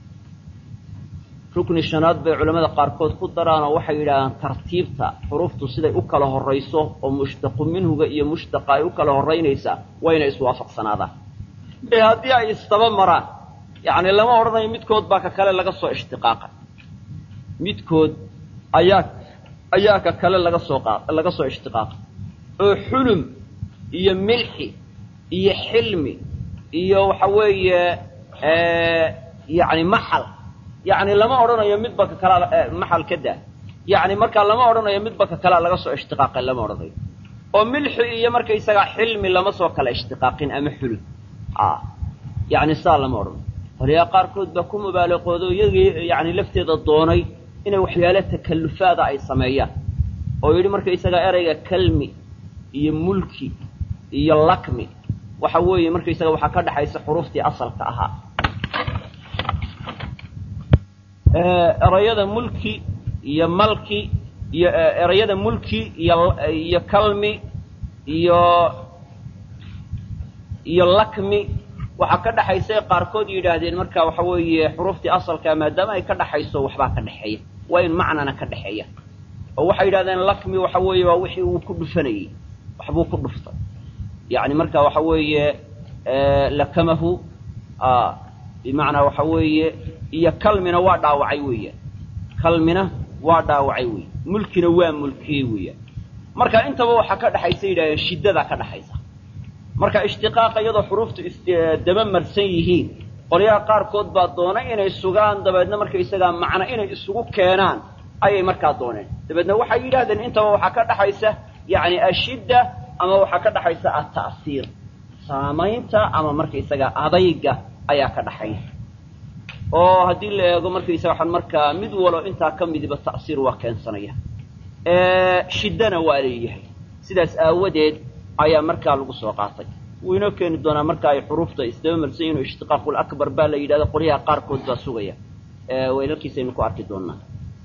rukni shanaad bay culamada qaarkood ku daraan oo waxay yidhahdaan tartiibta xuruuftu siday u kala horrayso oo mushtaqu minhuga iyo mushtaqa ay u kala horraynaysaa waa inay iswaafaqsanaadaan ee haddii ay istaba maraan yacni lama odhanayo midkood baa ka kale laga soo ishtiqaaqay midkood ayaa ayaa ka kale laga soo qa laga soo ishtiqaaqay oo xulum iyo milxi iyo xilmi iyo waxa weeye yani maxal yani lama odhanayo midba ka kalaa maxal ka daa yani markaa lama odhanayo midba ka kalaa laga soo ishtiqaaqay lama odhanayo oo milxi iyo markaysagaa xilmi lama soo kala ishtiqaaqin ama xulum yani saa lama odhanayo qoliyaa qaarkood baa ku mubaalaqoodo iyagii yani lafteeda doonay inay waxyaalo takallufaada ay sameeyaan oo yidhi markaysagaa erayga kalmi iyo mulki iyo lakmi waxa weeye markaysaga waxaa ka dhexaysa xuruuftii asalka ahaa erayada mulki iyo malki iyo erayada mulki iyo iyo kalmi iyo iyo lakmi waxaa ka dhexaysa qaarkood yidhaahdeen marka waxa weeye xuruuftii asalkaa maadaama ay ka dhexayso waxbaa ka dhexeeya waa in macnana ka dhexeeya oo waxay yidhahdeen lakmi waxa weeye waa wixii uu ku dhufanayey waxbuu ku dhuftay yani marka waxa weeye lakamahu bimacnaa waxa weeye iyo kalmina waa dhaawacay weeyaan kalmina waa dhaawacay weya mulkina waa mulkiyey weeyaan marka intaba waxaa ka dhexaysa yidhahdeen shiddadaa ka dhexaysa marka ishtiqaaqa iyadoo xuruuftu isdaba marsan yihiin qolyaha qaarkood baa doonay inay sugaan dabeedna markaysagaa macno inay isugu keenaan ayay markaa dooneen dabeedna waxay yidhahdeen intaba waxaa ka dhexaysa yani ashidda ama waxaa ka dhexaysa ata'siir saamaynta ama markaysagaa adayga ayaa ka dhaxaya oo haddii la eego markaysaga waxaan markaa mid walo intaa ka midiba ta'siir waa keensanaya shiddana waa leeyahay sidaas aawadeed ayaa markaa lagu soo qaatay wuu inoo keeni doonaa marka ay xuruufta isdaba marsan yihin ishtiqaaqul akbar baa la yidhahda qolyaha qaarkood baa sugaya weynarkiisaynu ku arki doonaa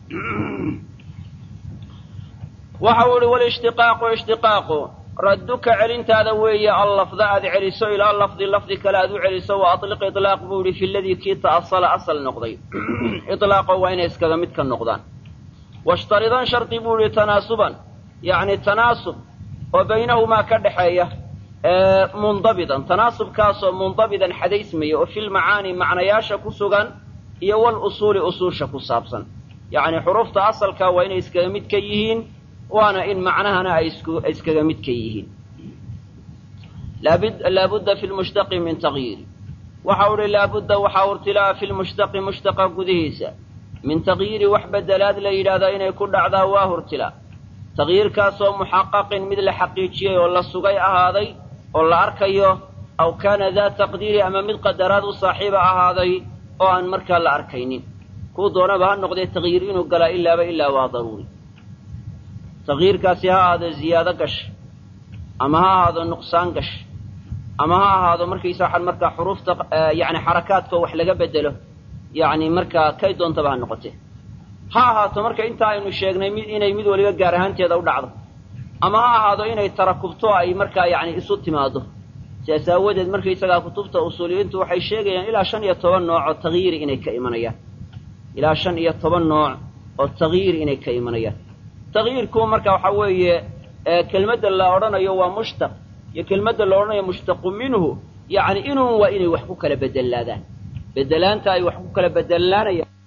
waxa uu ihi walishtiqaaqu ishtiqaaqu radduka celintaada weeye allafda aad celiso ilaa lafdi lafdi kale aad u celiso wa aliq ilaaq buu yihi fi ladii kii ta'asala asal noqday ilaaqo waa inay iskaga mid ka noqdaan washtaridan shardi buu yihi tanaasuban yacni tanaasub oo baynahumaa ka dhexeeya mundabidan tanaasubkaasoo mundabidan xadaysmaya oo filmacaani macnayaasha ku sugan iyo wal usuuli usuusha ku saabsan yacni xuruufta asalka waa inay iskaga mid ka yihiin waana in macnahana ay iskaga mid ka yihiin laabudda fi lmushtaqi min tagyiiri waxau uhi laabudda waxaa urtilaa fi lmushtaqi mushtaqa gudihiisa min tagyiiri wax bedelaad la yidhaahdaa inay ku dhacdaa waa hurtilaa tagyiirkaasoo muxaqaqin mid la xaqiijiyey oo la sugay ahaaday oo la arkayo aw kaana daa taqdiiri ama mid qadaraad u saaxiiba ahaaday oo aan markaa la arkaynin kuu doonaba ha noqdee tagyiir inuu galaa ilaaba ilaa waa daruuri tagyiirkaasi ha ahaado ziyaado gash ama ha ahaado nuqsaan gash ama ha ahaado markaysa waxaan markaa xuruufta yani xarakaadka wax laga bedelo yani markaa kay doontaba ha noqote ha ahaato marka inta aynu sheegnay mid inay mid waliba gaar ahaanteeda u dhacdo ama ha ahaado inay tarakubto ay markaa yani isu timaado sidaas aawadeed markaysagaa kutubta usuuliyiintu waxay sheegayaan ilaa shan iyo toban nooc oo tagyiiri inay ka imanayaan ilaa shan iyo toban nooc oo tagyiir inay ka imanayaan tagyiirku marka waxaa weeye kelmadda la odhanayo waa mushtaq iyo kelmadda la odhanayo mushtaqu minhu yacni inuun waa inay wax ku kala bedelaadaan bedelaanta ay wax ku kala bedelaanayaan